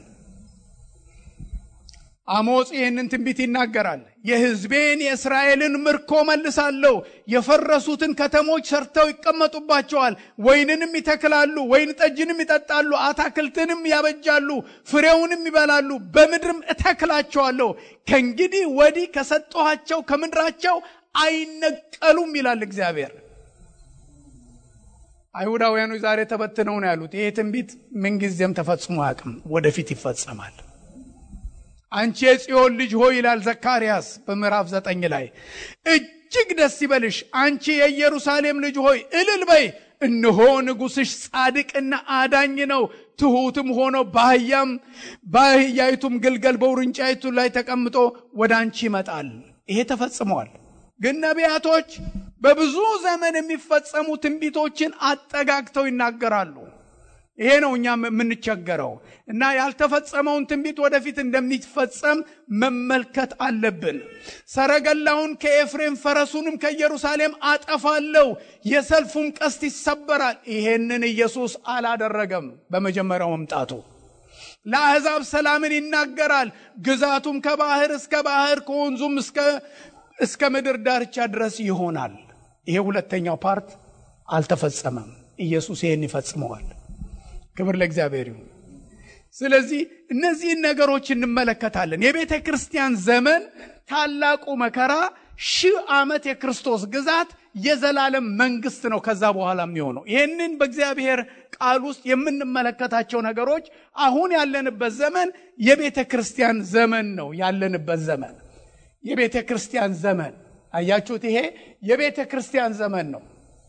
አሞጽ ይህንን ትንቢት ይናገራል። የሕዝቤን የእስራኤልን ምርኮ መልሳለሁ። የፈረሱትን ከተሞች ሰርተው ይቀመጡባቸዋል። ወይንንም ይተክላሉ፣ ወይን ጠጅንም ይጠጣሉ፣ አታክልትንም ያበጃሉ፣ ፍሬውንም ይበላሉ። በምድርም እተክላቸዋለሁ። ከእንግዲህ ወዲህ ከሰጠኋቸው ከምድራቸው አይነቀሉም ይላል እግዚአብሔር። አይሁዳውያኑ ዛሬ ተበትነው ነው ያሉት። ይሄ ትንቢት ምንጊዜም ተፈጽሞ አያውቅም፣ ወደፊት ይፈጸማል። አንቺ የጽዮን ልጅ ሆይ ይላል ዘካርያስ በምዕራፍ ዘጠኝ ላይ እጅግ ደስ ይበልሽ፣ አንቺ የኢየሩሳሌም ልጅ ሆይ እልል በይ። እነሆ ንጉሥሽ ጻድቅና አዳኝ ነው፣ ትሑትም ሆኖ በአህያም በአህያይቱም ግልገል በውርንጫይቱ ላይ ተቀምጦ ወደ አንቺ ይመጣል። ይሄ ተፈጽመዋል። ግን ነቢያቶች በብዙ ዘመን የሚፈጸሙ ትንቢቶችን አጠጋግተው ይናገራሉ። ይሄ ነው እኛ የምንቸገረው እና ያልተፈጸመውን ትንቢት ወደፊት እንደሚፈጸም መመልከት አለብን። ሰረገላውን ከኤፍሬም ፈረሱንም ከኢየሩሳሌም አጠፋለሁ፣ የሰልፉም ቀስት ይሰበራል። ይሄንን ኢየሱስ አላደረገም። በመጀመሪያው መምጣቱ ለአሕዛብ ሰላምን ይናገራል። ግዛቱም ከባህር እስከ ባህር ከወንዙም እስከ ምድር ዳርቻ ድረስ ይሆናል። ይሄ ሁለተኛው ፓርት አልተፈጸመም። ኢየሱስ ይሄን ይፈጽመዋል። ክብር ለእግዚአብሔር ይሁን። ስለዚህ እነዚህን ነገሮች እንመለከታለን። የቤተ ክርስቲያን ዘመን ታላቁ መከራ ሺህ ዓመት የክርስቶስ ግዛት የዘላለም መንግስት ነው። ከዛ በኋላ የሚሆነው ይህንን በእግዚአብሔር ቃል ውስጥ የምንመለከታቸው ነገሮች አሁን ያለንበት ዘመን የቤተ ክርስቲያን ዘመን ነው። ያለንበት ዘመን የቤተ ክርስቲያን ዘመን አያችሁት? ይሄ የቤተ ክርስቲያን ዘመን ነው።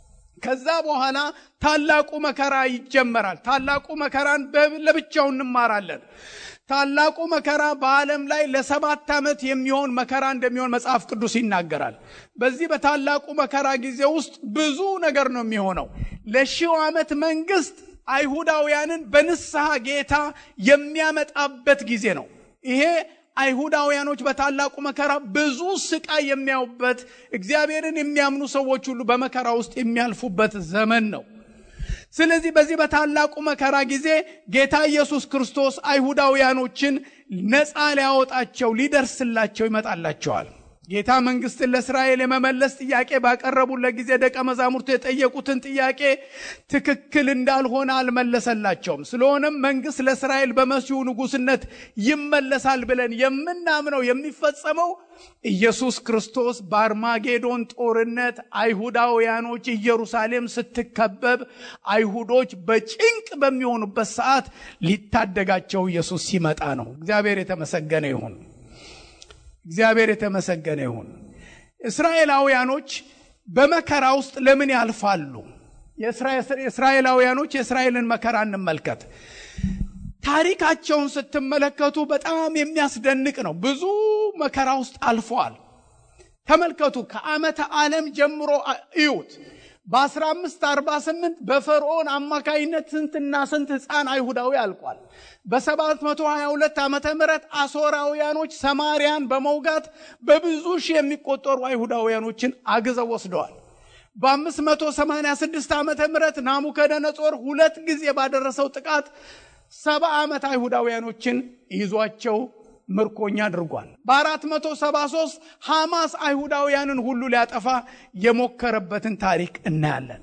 ከዛ በኋላ ታላቁ መከራ ይጀመራል። ታላቁ መከራን ለብቻው እንማራለን። ታላቁ መከራ በዓለም ላይ ለሰባት ዓመት የሚሆን መከራ እንደሚሆን መጽሐፍ ቅዱስ ይናገራል። በዚህ በታላቁ መከራ ጊዜ ውስጥ ብዙ ነገር ነው የሚሆነው። ለሺው ዓመት መንግስት አይሁዳውያንን በንስሐ ጌታ የሚያመጣበት ጊዜ ነው። ይሄ አይሁዳውያኖች በታላቁ መከራ ብዙ ስቃይ የሚያዩበት፣ እግዚአብሔርን የሚያምኑ ሰዎች ሁሉ በመከራ ውስጥ የሚያልፉበት ዘመን ነው። ስለዚህ በዚህ በታላቁ መከራ ጊዜ ጌታ ኢየሱስ ክርስቶስ አይሁዳውያኖችን ነፃ ሊያወጣቸው ሊደርስላቸው ይመጣላቸዋል። ጌታ መንግስትን ለእስራኤል የመመለስ ጥያቄ ባቀረቡለት ጊዜ ደቀ መዛሙርቱ የጠየቁትን ጥያቄ ትክክል እንዳልሆነ አልመለሰላቸውም። ስለሆነም መንግስት ለእስራኤል በመሲሁ ንጉስነት ይመለሳል ብለን የምናምነው የሚፈጸመው ኢየሱስ ክርስቶስ በአርማጌዶን ጦርነት አይሁዳውያኖች ኢየሩሳሌም ስትከበብ አይሁዶች በጭንቅ በሚሆኑበት ሰዓት ሊታደጋቸው ኢየሱስ ሲመጣ ነው። እግዚአብሔር የተመሰገነ ይሁን። እግዚአብሔር የተመሰገነ ይሁን። እስራኤላውያኖች በመከራ ውስጥ ለምን ያልፋሉ? የእስራኤላውያኖች የእስራኤልን መከራ እንመልከት። ታሪካቸውን ስትመለከቱ በጣም የሚያስደንቅ ነው። ብዙ መከራ ውስጥ አልፈዋል። ተመልከቱ። ከዓመተ ዓለም ጀምሮ እዩት። በ1548 በፈርዖን አማካይነት ስንትና ስንት ሕፃን አይሁዳዊ አልቋል። በ722 ዓመተ ምህረት አሦራውያኖች ሰማርያን በመውጋት በብዙ ሺህ የሚቆጠሩ አይሁዳውያኖችን አግዘው ወስደዋል። በ586 ዓመተ ምህረት ናቡከደነጾር ሁለት ጊዜ ባደረሰው ጥቃት ሰባ ዓመት አይሁዳውያኖችን ይዟቸው ምርኮኛ አድርጓል። በ473 ሐማስ አይሁዳውያንን ሁሉ ሊያጠፋ የሞከረበትን ታሪክ እናያለን።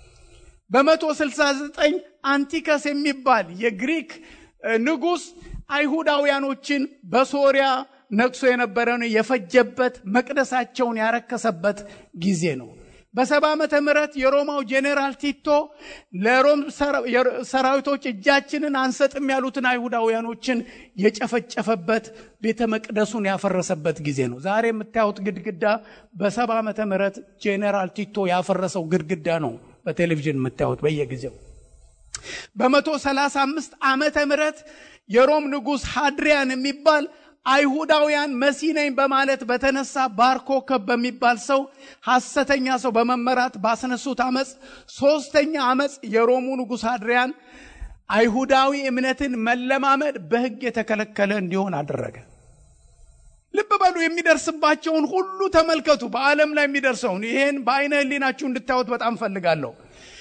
በ169 አንቲከስ የሚባል የግሪክ ንጉሥ አይሁዳውያኖችን በሶሪያ ነግሶ የነበረውን የፈጀበት መቅደሳቸውን ያረከሰበት ጊዜ ነው። በሰባ ዓመተ ምህረት የሮማው ጄኔራል ቲቶ ለሮም ሰራዊቶች እጃችንን አንሰጥም ያሉትን አይሁዳውያኖችን የጨፈጨፈበት ቤተ መቅደሱን ያፈረሰበት ጊዜ ነው። ዛሬ የምታዩት ግድግዳ በሰባ ዓመተ ምህረት ጄኔራል ቲቶ ያፈረሰው ግድግዳ ነው። በቴሌቪዥን የምታዩት በየጊዜው በመቶ ሰላሳ አምስት ዓመተ ምህረት የሮም ንጉሥ ሃድሪያን የሚባል አይሁዳውያን መሲህ ነኝ በማለት በተነሳ ባርኮከብ በሚባል ሰው ሐሰተኛ ሰው በመመራት ባስነሱት አመፅ ሶስተኛ አመፅ የሮሙ ንጉሥ አድሪያን አይሁዳዊ እምነትን መለማመድ በሕግ የተከለከለ እንዲሆን አደረገ። ልብ በሉ፣ የሚደርስባቸውን ሁሉ ተመልከቱ። በዓለም ላይ የሚደርሰውን ይሄን በአይነ ሕሊናችሁ እንድታዩት በጣም ፈልጋለሁ።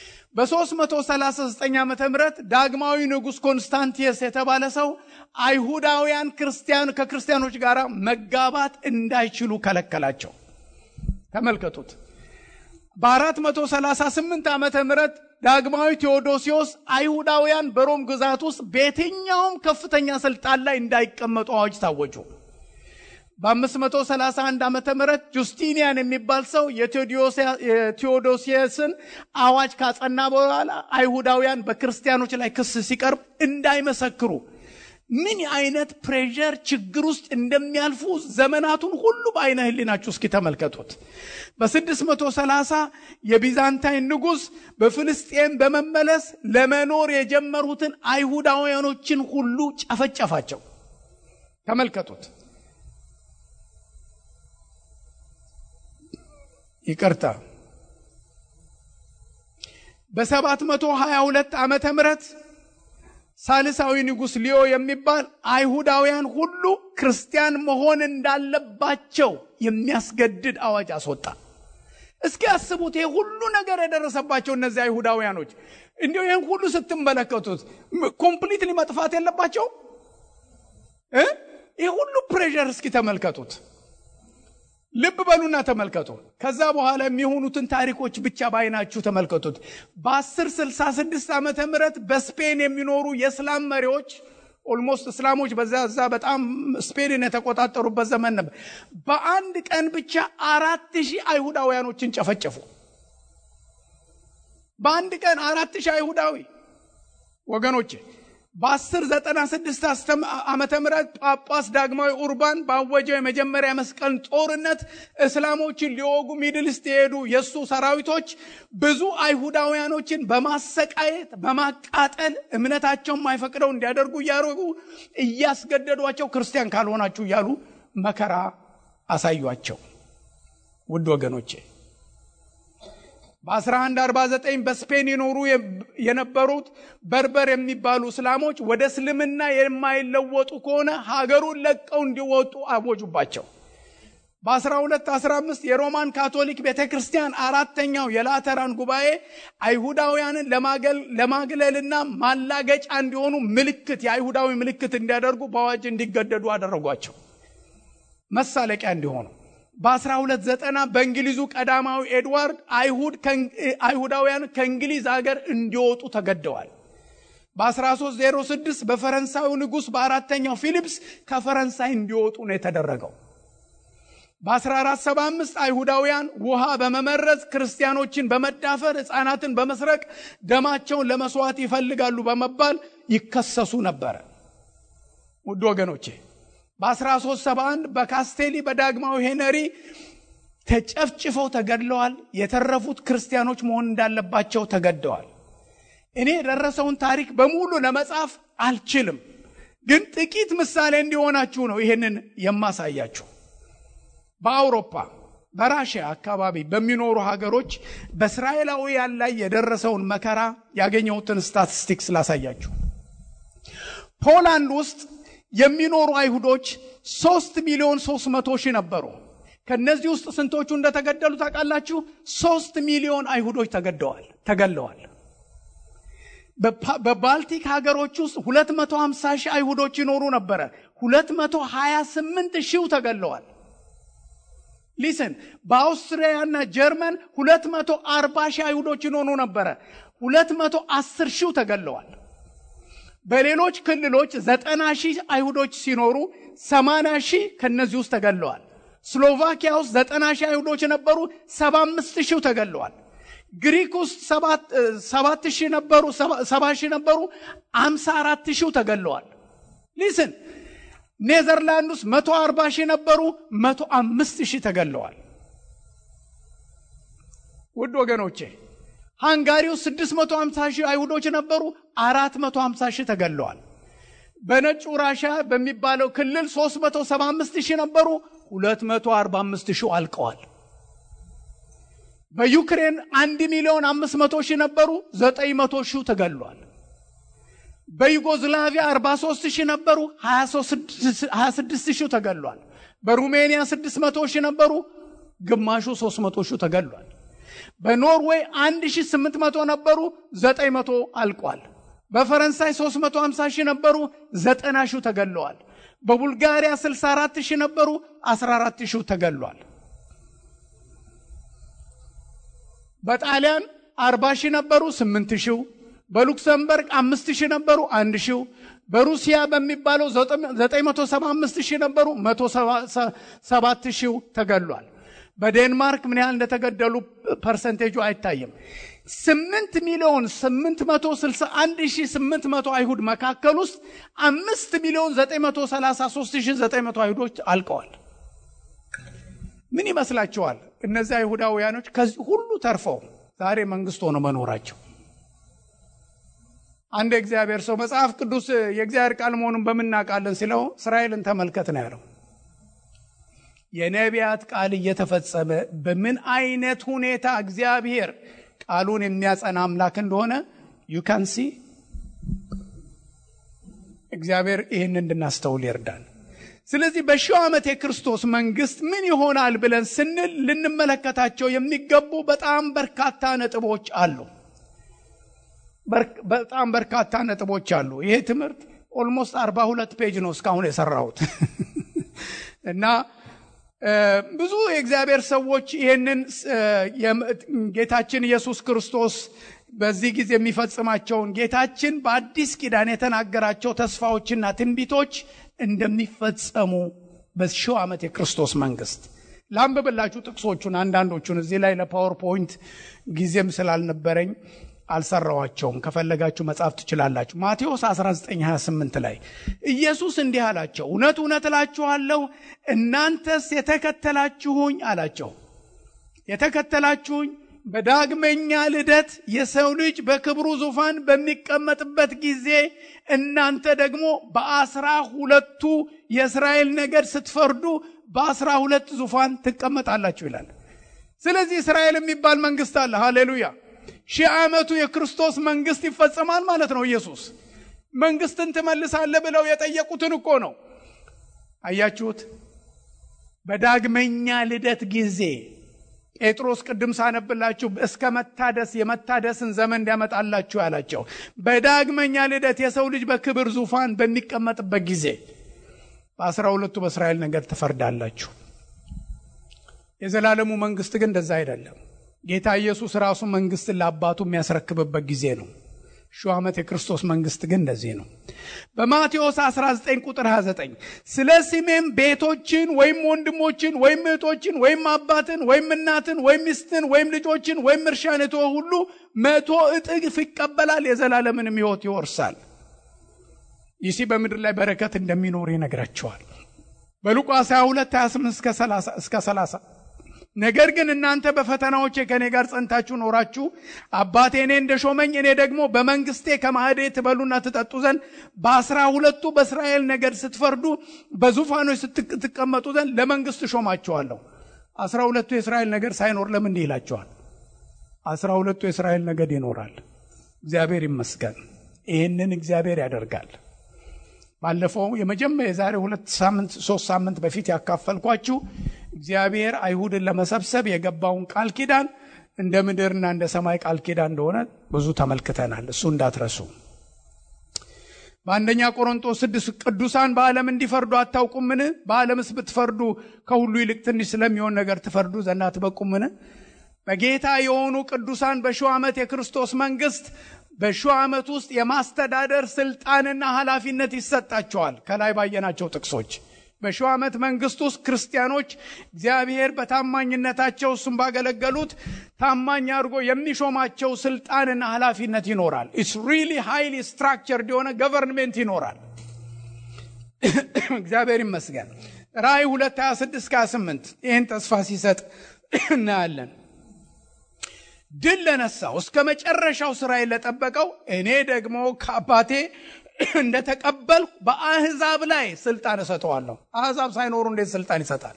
በ339 ዓመተ ምህረት ዳግማዊ ንጉሥ ኮንስታንቲየስ የተባለ ሰው አይሁዳውያን ክርስቲያን ከክርስቲያኖች ጋር መጋባት እንዳይችሉ ከለከላቸው። ተመልከቱት። በ438 ዓመተ ምህረት ዳግማዊ ቴዎዶሲዮስ አይሁዳውያን በሮም ግዛት ውስጥ በየትኛውም ከፍተኛ ስልጣን ላይ እንዳይቀመጡ አዋጅ ታወጁ። በ531 ዓመተ ምህረት ጁስቲኒያን የሚባል ሰው የቴዎዶሲየስን አዋጅ ካጸና በኋላ አይሁዳውያን በክርስቲያኖች ላይ ክስ ሲቀርብ እንዳይመሰክሩ ምን አይነት ፕሬዠር ችግር ውስጥ እንደሚያልፉ ዘመናቱን ሁሉ በአይነ ህሊናችሁ እስኪ ተመልከቱት። በ630 የቢዛንታይን ንጉሥ በፍልስጤም በመመለስ ለመኖር የጀመሩትን አይሁዳውያኖችን ሁሉ ጨፈጨፋቸው። ተመልከቱት። ይቅርታ በ722 ዓመተ ምህረት ሳልሳዊ ንጉሥ ሊዮ የሚባል አይሁዳውያን ሁሉ ክርስቲያን መሆን እንዳለባቸው የሚያስገድድ አዋጅ አስወጣ። እስኪ ያስቡት፣ ይሄ ሁሉ ነገር የደረሰባቸው እነዚህ አይሁዳውያኖች እንዲሁ ይህን ሁሉ ስትመለከቱት ኮምፕሊትሊ መጥፋት የለባቸው? ይህ ሁሉ ፕሬዠር እስኪ ተመልከቱት። ልብ በሉና ተመልከቱ። ከዛ በኋላ የሚሆኑትን ታሪኮች ብቻ ባይናችሁ ተመልከቱት። በ1066 ዓመተ ምህረት በስፔን የሚኖሩ የእስላም መሪዎች ኦልሞስት እስላሞች በዛ ዛ በጣም ስፔንን የተቆጣጠሩበት ዘመን ነበር። በአንድ ቀን ብቻ አራት ሺህ አይሁዳውያኖችን ጨፈጨፉ። በአንድ ቀን አራት ሺህ አይሁዳዊ ወገኖቼ፣ በ1096 ዓመተ ምህረት ጳጳስ ዳግማዊ ኡርባን ባወጀው የመጀመሪያ መስቀል ጦርነት እስላሞችን ሊወጉ ሚድልስት የሄዱ የእሱ ሰራዊቶች ብዙ አይሁዳውያኖችን በማሰቃየት በማቃጠል እምነታቸውን ማይፈቅደው እንዲያደርጉ እያደረጉ እያስገደዷቸው ክርስቲያን ካልሆናችሁ እያሉ መከራ አሳዩአቸው። ውድ ወገኖቼ በ1149 በስፔን ይኖሩ የነበሩት በርበር የሚባሉ እስላሞች ወደ እስልምና የማይለወጡ ከሆነ ሀገሩን ለቀው እንዲወጡ አወጁባቸው። በ1215 የሮማን ካቶሊክ ቤተ ክርስቲያን አራተኛው የላተራን ጉባኤ አይሁዳውያንን ለማግለልና ማላገጫ እንዲሆኑ ምልክት የአይሁዳዊ ምልክት እንዲያደርጉ በአዋጅ እንዲገደዱ አደረጓቸው፣ መሳለቂያ እንዲሆኑ። በ1290 በእንግሊዙ ቀዳማዊ ኤድዋርድ አይሁዳውያን ከእንግሊዝ ሀገር እንዲወጡ ተገደዋል። በ1306 በፈረንሳዩ ንጉሥ በአራተኛው ፊሊፕስ ከፈረንሳይ እንዲወጡ ነው የተደረገው። በ1475 አይሁዳውያን ውሃ በመመረዝ ክርስቲያኖችን በመዳፈር ሕፃናትን በመስረቅ ደማቸውን ለመስዋዕት ይፈልጋሉ በመባል ይከሰሱ ነበረ። ውድ ወገኖቼ በ1371 በካስቴሊ በዳግማዊ ሄነሪ ተጨፍጭፈው ተገድለዋል። የተረፉት ክርስቲያኖች መሆን እንዳለባቸው ተገደዋል። እኔ የደረሰውን ታሪክ በሙሉ ለመጻፍ አልችልም፣ ግን ጥቂት ምሳሌ እንዲሆናችሁ ነው ይህንን የማሳያችሁ። በአውሮፓ በራሽያ አካባቢ በሚኖሩ ሀገሮች በእስራኤላውያን ላይ የደረሰውን መከራ ያገኘሁትን ስታቲስቲክስ ላሳያችሁ። ፖላንድ ውስጥ የሚኖሩ አይሁዶች ሶስት ሚሊዮን ሶስት መቶ ሺህ ነበሩ። ከነዚህ ውስጥ ስንቶቹ እንደተገደሉ ታውቃላችሁ? ሶስት ሚሊዮን አይሁዶች ተገደዋል ተገለዋል። በባልቲክ ሀገሮች ውስጥ 250 ሺህ አይሁዶች ይኖሩ ነበረ። 228 ሺው ተገለዋል። ሊስን በአውስትሪያና ጀርመን 240 ሺህ አይሁዶች ይኖሩ ነበረ። 210 ሺው ተገለዋል። በሌሎች ክልሎች ዘጠና ሺህ አይሁዶች ሲኖሩ ሰማንያ ሺህ ከነዚህ ውስጥ ተገለዋል። ስሎቫኪያ ውስጥ ዘጠና ሺህ አይሁዶች ነበሩ፣ ሰባ አምስት ሺህ ተገለዋል። ግሪክ ውስጥ ሰባት ሺህ ነበሩ፣ ሰባ ሺህ ነበሩ፣ አምሳ አራት ሺህ ተገለዋል። ሊስን ኔዘርላንድ ውስጥ መቶ አርባ ሺህ ነበሩ፣ መቶ አምስት ሺህ ተገለዋል። ውድ ወገኖቼ ሃንጋሪ ውስጥ 650 ሺህ አይሁዶች ነበሩ፣ 450 ሺህ ተገለዋል። በነጩ ራሻ በሚባለው ክልል 375 ሺህ ነበሩ፣ 245 ሺህ አልቀዋል። በዩክሬን 1 ሚሊዮን 500 ሺህ ነበሩ፣ 900 ሺህ ተገሏል። በዩጎዝላቪያ 43 ሺህ ነበሩ፣ 26 ሺህ ተገሏል። በሩሜኒያ 600 ሺህ ነበሩ፣ ግማሹ 300 ሺህ ተገሏል። በኖርዌይ 1800 ነበሩ፣ 900 አልቋል። በፈረንሳይ 350 ሺህ ነበሩ፣ 90 ሺህ ተገለዋል። በቡልጋሪያ 64 ሺህ ነበሩ፣ 14 ሺህ ተገሏል። በጣሊያን 40 ሺህ ነበሩ፣ 8 ሺህ በሉክሰምበርግ 5 ሺህ ነበሩ፣ 1 ሺህ በሩሲያ በሚባለው 975 ሺህ ነበሩ፣ 107 ሺህ ተገሏል። በዴንማርክ ምን ያህል እንደተገደሉ ፐርሰንቴጁ አይታይም። ስምንት ሚሊዮን ስምንት መቶ ስልሳ አንድ ሺ ስምንት መቶ አይሁድ መካከል ውስጥ አምስት ሚሊዮን ዘጠኝ መቶ ሰላሳ ሶስት ሺ ዘጠኝ መቶ አይሁዶች አልቀዋል። ምን ይመስላችኋል? እነዚህ አይሁዳውያኖች ከዚህ ሁሉ ተርፈው ዛሬ መንግስት ሆነው መኖራቸው። አንድ የእግዚአብሔር ሰው መጽሐፍ ቅዱስ የእግዚአብሔር ቃል መሆኑን በምናውቃለን ሲለው እስራኤልን ተመልከት ነው ያለው። የነቢያት ቃል እየተፈጸመ በምን አይነት ሁኔታ እግዚአብሔር ቃሉን የሚያጸና አምላክ እንደሆነ ዩካንሲ እግዚአብሔር ይህን እንድናስተውል ይርዳል። ስለዚህ በሺው ዓመት የክርስቶስ መንግስት ምን ይሆናል ብለን ስንል ልንመለከታቸው የሚገቡ በጣም በርካታ ነጥቦች አሉ። በጣም በርካታ ነጥቦች አሉ። ይሄ ትምህርት ኦልሞስት አርባ ሁለት ፔጅ ነው እስካሁን የሰራሁት እና ብዙ የእግዚአብሔር ሰዎች ይህንን ጌታችን ኢየሱስ ክርስቶስ በዚህ ጊዜ የሚፈጽማቸውን ጌታችን በአዲስ ኪዳን የተናገራቸው ተስፋዎችና ትንቢቶች እንደሚፈጸሙ በሺው ዓመት የክርስቶስ መንግስት ላንብብላችሁ ጥቅሶቹን አንዳንዶቹን እዚህ ላይ ለፓወርፖይንት ጊዜም ስላልነበረኝ አልሰራዋቸውም። ከፈለጋችሁ መጻፍ ትችላላችሁ። ማቴዎስ 1928 ላይ ኢየሱስ እንዲህ አላቸው፣ እውነት እውነት እላችኋለሁ እናንተስ የተከተላችሁኝ አላቸው የተከተላችሁኝ በዳግመኛ ልደት የሰው ልጅ በክብሩ ዙፋን በሚቀመጥበት ጊዜ እናንተ ደግሞ በአስራ ሁለቱ የእስራኤል ነገድ ስትፈርዱ በአስራ ሁለት ዙፋን ትቀመጣላችሁ ይላል። ስለዚህ እስራኤል የሚባል መንግስት አለ። ሃሌሉያ! ሺህ ዓመቱ የክርስቶስ መንግስት ይፈጸማል ማለት ነው። ኢየሱስ መንግስትን ትመልሳለህ ብለው የጠየቁትን እኮ ነው። አያችሁት? በዳግመኛ ልደት ጊዜ ጴጥሮስ ቅድም ሳነብላችሁ እስከ መታደስ የመታደስን ዘመን እንዲያመጣላችሁ ያላቸው በዳግመኛ ልደት የሰው ልጅ በክብር ዙፋን በሚቀመጥበት ጊዜ በአስራ ሁለቱ በእስራኤል ነገር ትፈርዳላችሁ። የዘላለሙ መንግስት ግን እንደዛ አይደለም። ጌታ ኢየሱስ ራሱ መንግስትን ለአባቱ የሚያስረክብበት ጊዜ ነው። ሺህ ዓመት የክርስቶስ መንግስት ግን እንደዚህ ነው። በማቴዎስ 19 ቁጥር 29 ስለ ስሜም ቤቶችን ወይም ወንድሞችን ወይም እህቶችን ወይም አባትን ወይም እናትን ወይም ሚስትን ወይም ልጆችን ወይም እርሻን የተወ ሁሉ መቶ እጥፍ ይቀበላል፣ የዘላለምንም ሕይወት ይወርሳል። ይህ በምድር ላይ በረከት እንደሚኖር ይነግራቸዋል። በሉቃስ 22 28 እስከ 30 ነገር ግን እናንተ በፈተናዎቼ ከእኔ ጋር ጸንታችሁ ኖራችሁ አባቴ እኔ እንደ ሾመኝ እኔ ደግሞ በመንግስቴ ከማዕዴ ትበሉና ትጠጡ ዘንድ በአስራ ሁለቱ በእስራኤል ነገድ ስትፈርዱ በዙፋኖች ስትቀመጡ ዘንድ ለመንግስት ሾማችኋለሁ። አስራ ሁለቱ የእስራኤል ነገድ ሳይኖር ለምን እንዲህ ይላቸዋል? አስራ ሁለቱ የእስራኤል ነገድ ይኖራል። እግዚአብሔር ይመስገን። ይህንን እግዚአብሔር ያደርጋል። ባለፈው የመጀመሪያ የዛሬ ሁለት ሳምንት ሶስት ሳምንት በፊት ያካፈልኳችሁ እግዚአብሔር አይሁድን ለመሰብሰብ የገባውን ቃል ኪዳን እንደ ምድርና እንደ ሰማይ ቃል ኪዳን እንደሆነ ብዙ ተመልክተናል። እሱ እንዳትረሱ። በአንደኛ ቆሮንጦስ ስድስት ቅዱሳን በዓለም እንዲፈርዱ አታውቁምን? በዓለምስ ብትፈርዱ ከሁሉ ይልቅ ትንሽ ስለሚሆን ነገር ትፈርዱ ዘንድ አትበቁምን? በጌታ የሆኑ ቅዱሳን በሺው ዓመት የክርስቶስ መንግስት በሺው ዓመት ውስጥ የማስተዳደር ስልጣንና ኃላፊነት ይሰጣቸዋል። ከላይ ባየናቸው ጥቅሶች በሺው ዓመት መንግስት ውስጥ ክርስቲያኖች እግዚአብሔር በታማኝነታቸው እሱም ባገለገሉት ታማኝ አድርጎ የሚሾማቸው ስልጣንና ኃላፊነት ይኖራል። ኢትስ ሪሊ ሃይሊ ስትራክቸርድ የሆነ ገቨርንሜንት ይኖራል። እግዚአብሔር ይመስገን። ራእይ 2 26 28 ይህን ተስፋ ሲሰጥ እናያለን። ድል ለነሳው እስከ መጨረሻው ስራዬን ለጠበቀው እኔ ደግሞ ከአባቴ እንደተቀበልኩ በአህዛብ ላይ ስልጣን እሰጠዋለሁ። አህዛብ ሳይኖሩ እንዴት ስልጣን ይሰጣል?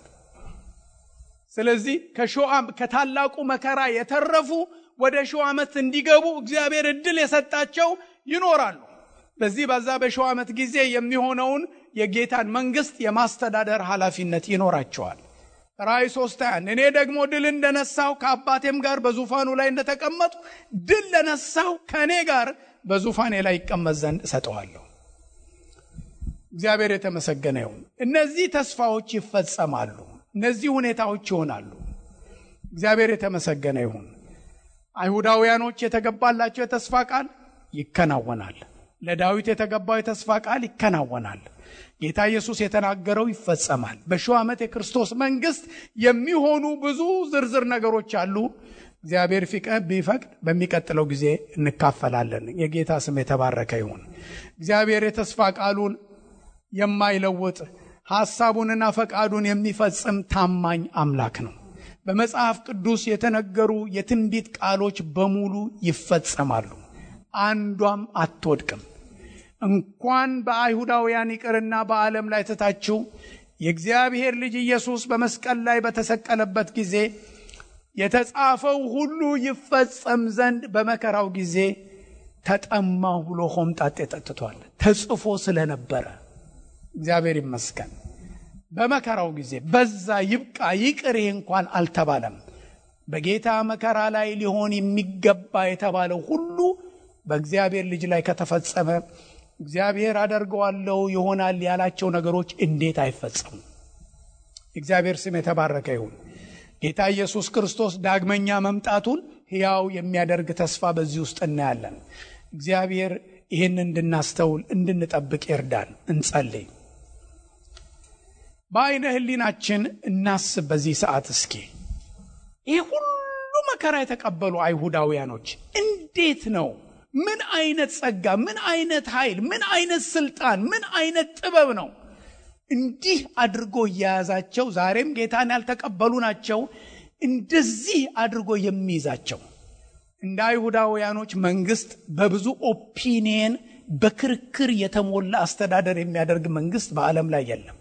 ስለዚህ ከሺው ከታላቁ መከራ የተረፉ ወደ ሺው ዓመት እንዲገቡ እግዚአብሔር እድል የሰጣቸው ይኖራሉ። በዚህ በዛ በሺው ዓመት ጊዜ የሚሆነውን የጌታን መንግስት የማስተዳደር ኃላፊነት ይኖራቸዋል። ራእይ ሶስት ያን እኔ ደግሞ ድል እንደነሳው ከአባቴም ጋር በዙፋኑ ላይ እንደተቀመጡ ድል ለነሳው ከእኔ ጋር በዙፋኔ ላይ ይቀመጥ ዘንድ እሰጠዋለሁ። እግዚአብሔር የተመሰገነ ይሁን። እነዚህ ተስፋዎች ይፈጸማሉ። እነዚህ ሁኔታዎች ይሆናሉ። እግዚአብሔር የተመሰገነ ይሁን። አይሁዳውያኖች የተገባላቸው የተስፋ ቃል ይከናወናል። ለዳዊት የተገባው የተስፋ ቃል ይከናወናል። ጌታ ኢየሱስ የተናገረው ይፈጸማል። በሺው ዓመት የክርስቶስ መንግስት የሚሆኑ ብዙ ዝርዝር ነገሮች አሉ። እግዚአብሔር ቢፈቅድ በሚቀጥለው ጊዜ እንካፈላለን። የጌታ ስም የተባረከ ይሁን። እግዚአብሔር የተስፋ ቃሉን የማይለውጥ ሐሳቡንና ፈቃዱን የሚፈጽም ታማኝ አምላክ ነው። በመጽሐፍ ቅዱስ የተነገሩ የትንቢት ቃሎች በሙሉ ይፈጸማሉ። አንዷም አትወድቅም። እንኳን በአይሁዳውያን ይቅርና በዓለም ላይ ትታችሁ የእግዚአብሔር ልጅ ኢየሱስ በመስቀል ላይ በተሰቀለበት ጊዜ የተጻፈው ሁሉ ይፈጸም ዘንድ በመከራው ጊዜ ተጠማሁ ብሎ ሆምጣጤ ጠጥቷል። ተጽፎ ስለነበረ እግዚአብሔር ይመስገን። በመከራው ጊዜ በዛ ይብቃ ይቅር ይህ እንኳን አልተባለም። በጌታ መከራ ላይ ሊሆን የሚገባ የተባለው ሁሉ በእግዚአብሔር ልጅ ላይ ከተፈጸመ እግዚአብሔር አደርገዋለሁ ይሆናል ያላቸው ነገሮች እንዴት አይፈጸሙ? እግዚአብሔር ስም የተባረከ ይሁን። ጌታ ኢየሱስ ክርስቶስ ዳግመኛ መምጣቱን ሕያው የሚያደርግ ተስፋ በዚህ ውስጥ እናያለን። እግዚአብሔር ይህን እንድናስተውል እንድንጠብቅ ይርዳን። እንጸልይ። በአይነ ህሊናችን እናስብ። በዚህ ሰዓት እስኪ ይህ ሁሉ መከራ የተቀበሉ አይሁዳውያኖች እንዴት ነው? ምን አይነት ጸጋ፣ ምን አይነት ኃይል፣ ምን አይነት ስልጣን፣ ምን አይነት ጥበብ ነው እንዲህ አድርጎ እየያዛቸው ዛሬም ጌታን ያልተቀበሉ ናቸው። እንደዚህ አድርጎ የሚይዛቸው እንደ አይሁዳውያኖች መንግስት በብዙ ኦፒኒየን በክርክር የተሞላ አስተዳደር የሚያደርግ መንግስት በዓለም ላይ የለም።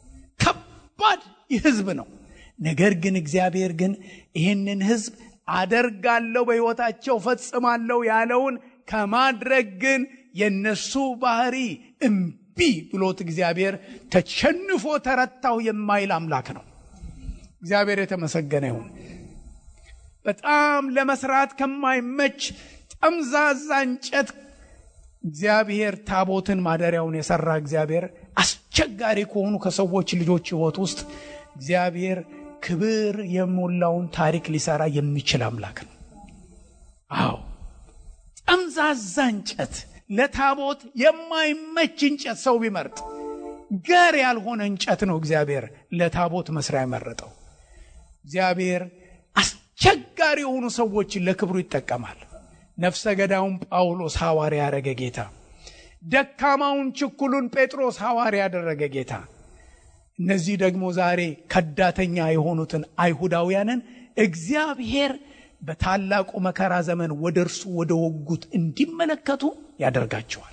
ከባድ ህዝብ ነው። ነገር ግን እግዚአብሔር ግን ይህንን ህዝብ አደርጋለሁ በሕይወታቸው ፈጽማለሁ ያለውን ከማድረግ ግን የነሱ ባህሪ እምቢ ብሎት እግዚአብሔር ተሸንፎ ተረታው የማይል አምላክ ነው። እግዚአብሔር የተመሰገነ ይሁን። በጣም ለመስራት ከማይመች ጠምዛዛ እንጨት እግዚአብሔር ታቦትን ማደሪያውን የሰራ እግዚአብሔር አስቸጋሪ ከሆኑ ከሰዎች ልጆች ህይወት ውስጥ እግዚአብሔር ክብር የሞላውን ታሪክ ሊሰራ የሚችል አምላክ ነው። አዎ ጠምዛዛ እንጨት ለታቦት የማይመች እንጨት ሰው ቢመርጥ ገር ያልሆነ እንጨት ነው እግዚአብሔር ለታቦት መስሪያ የመረጠው። እግዚአብሔር አስቸጋሪ የሆኑ ሰዎችን ለክብሩ ይጠቀማል። ነፍሰ ገዳዩን ጳውሎስ ሐዋርያ ያደረገ ጌታ፣ ደካማውን ችኩሉን ጴጥሮስ ሐዋርያ ያደረገ ጌታ፣ እነዚህ ደግሞ ዛሬ ከዳተኛ የሆኑትን አይሁዳውያንን እግዚአብሔር በታላቁ መከራ ዘመን ወደ እርሱ ወደ ወጉት እንዲመለከቱ ያደርጋቸዋል።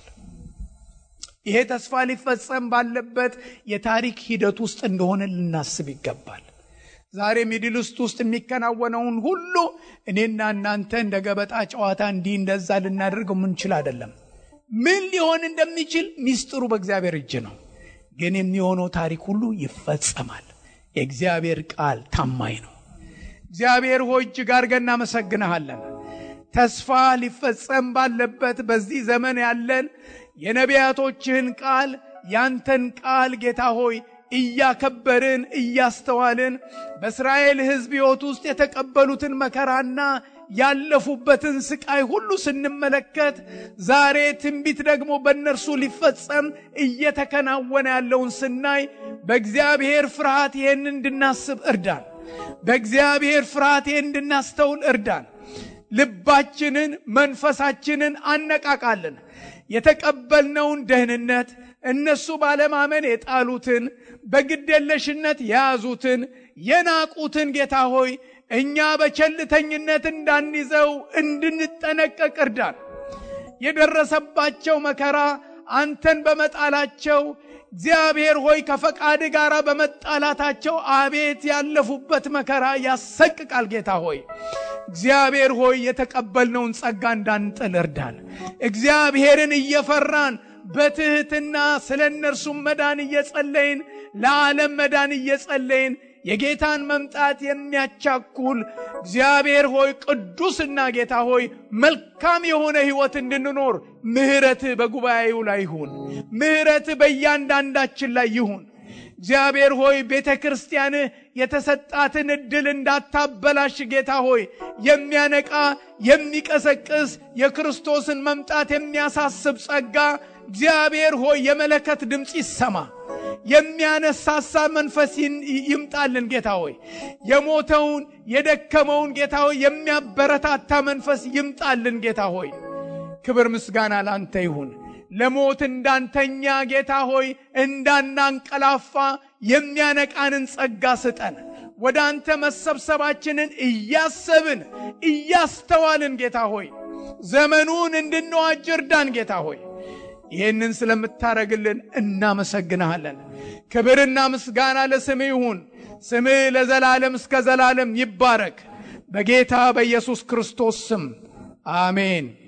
ይሄ ተስፋ ሊፈጸም ባለበት የታሪክ ሂደት ውስጥ እንደሆነ ልናስብ ይገባል። ዛሬ ሚድል ውስጥ ውስጥ የሚከናወነውን ሁሉ እኔና እናንተ እንደ ገበጣ ጨዋታ እንዲህ እንደዛ ልናደርገው ምንችል አይደለም። ምን ሊሆን እንደሚችል ሚስጥሩ በእግዚአብሔር እጅ ነው። ግን የሚሆነው ታሪክ ሁሉ ይፈጸማል። የእግዚአብሔር ቃል ታማኝ ነው። እግዚአብሔር ሆይ እጅግ አድርገን እናመሰግንሃለን። ተስፋ ሊፈጸም ባለበት በዚህ ዘመን ያለን የነቢያቶችህን ቃል ያንተን ቃል ጌታ ሆይ እያከበርን እያስተዋልን በእስራኤል ሕዝብ ሕይወት ውስጥ የተቀበሉትን መከራና ያለፉበትን ስቃይ ሁሉ ስንመለከት ዛሬ ትንቢት ደግሞ በእነርሱ ሊፈጸም እየተከናወነ ያለውን ስናይ በእግዚአብሔር ፍርሃት ይህን እንድናስብ እርዳን። በእግዚአብሔር ፍርሃት ይህን እንድናስተውል እርዳን። ልባችንን መንፈሳችንን አነቃቃለን። የተቀበልነውን ደህንነት እነሱ ባለማመን የጣሉትን በግዴለሽነት የያዙትን የናቁትን ጌታ ሆይ እኛ በቸልተኝነት እንዳንይዘው እንድንጠነቀቅ እርዳን። የደረሰባቸው መከራ አንተን በመጣላቸው እግዚአብሔር ሆይ ከፈቃድ ጋር በመጣላታቸው አቤት ያለፉበት መከራ ያሰቅቃል። ጌታ ሆይ እግዚአብሔር ሆይ የተቀበልነውን ጸጋ እንዳንጥል እርዳን። እግዚአብሔርን እየፈራን በትህትና ስለ እነርሱም መዳን እየጸለይን ለዓለም መዳን እየጸለይን የጌታን መምጣት የሚያቻኩል እግዚአብሔር ሆይ ቅዱስና ጌታ ሆይ መልካም የሆነ ሕይወት እንድንኖር ምሕረትህ በጉባኤው ላይ ይሁን። ምሕረትህ በእያንዳንዳችን ላይ ይሁን። እግዚአብሔር ሆይ ቤተ ክርስቲያንህ የተሰጣትን ዕድል እንዳታበላሽ ጌታ ሆይ የሚያነቃ የሚቀሰቅስ የክርስቶስን መምጣት የሚያሳስብ ጸጋ እግዚአብሔር ሆይ የመለከት ድምፅ ይሰማ። የሚያነሳሳ መንፈስ ይምጣልን ጌታ ሆይ የሞተውን የደከመውን ጌታ ሆይ የሚያበረታታ መንፈስ ይምጣልን ጌታ ሆይ ክብር ምስጋና ላንተ ይሁን። ለሞት እንዳንተኛ ጌታ ሆይ እንዳናንቀላፋ የሚያነቃንን ጸጋ ስጠን። ወደ አንተ መሰብሰባችንን እያሰብን እያስተዋልን ጌታ ሆይ ዘመኑን እንድንዋጅ እርዳን ጌታ ሆይ ይህንን ስለምታደርግልን እናመሰግንሃለን። ክብርና ምስጋና ለስምህ ይሁን። ስምህ ለዘላለም እስከ ዘላለም ይባረክ። በጌታ በኢየሱስ ክርስቶስ ስም አሜን።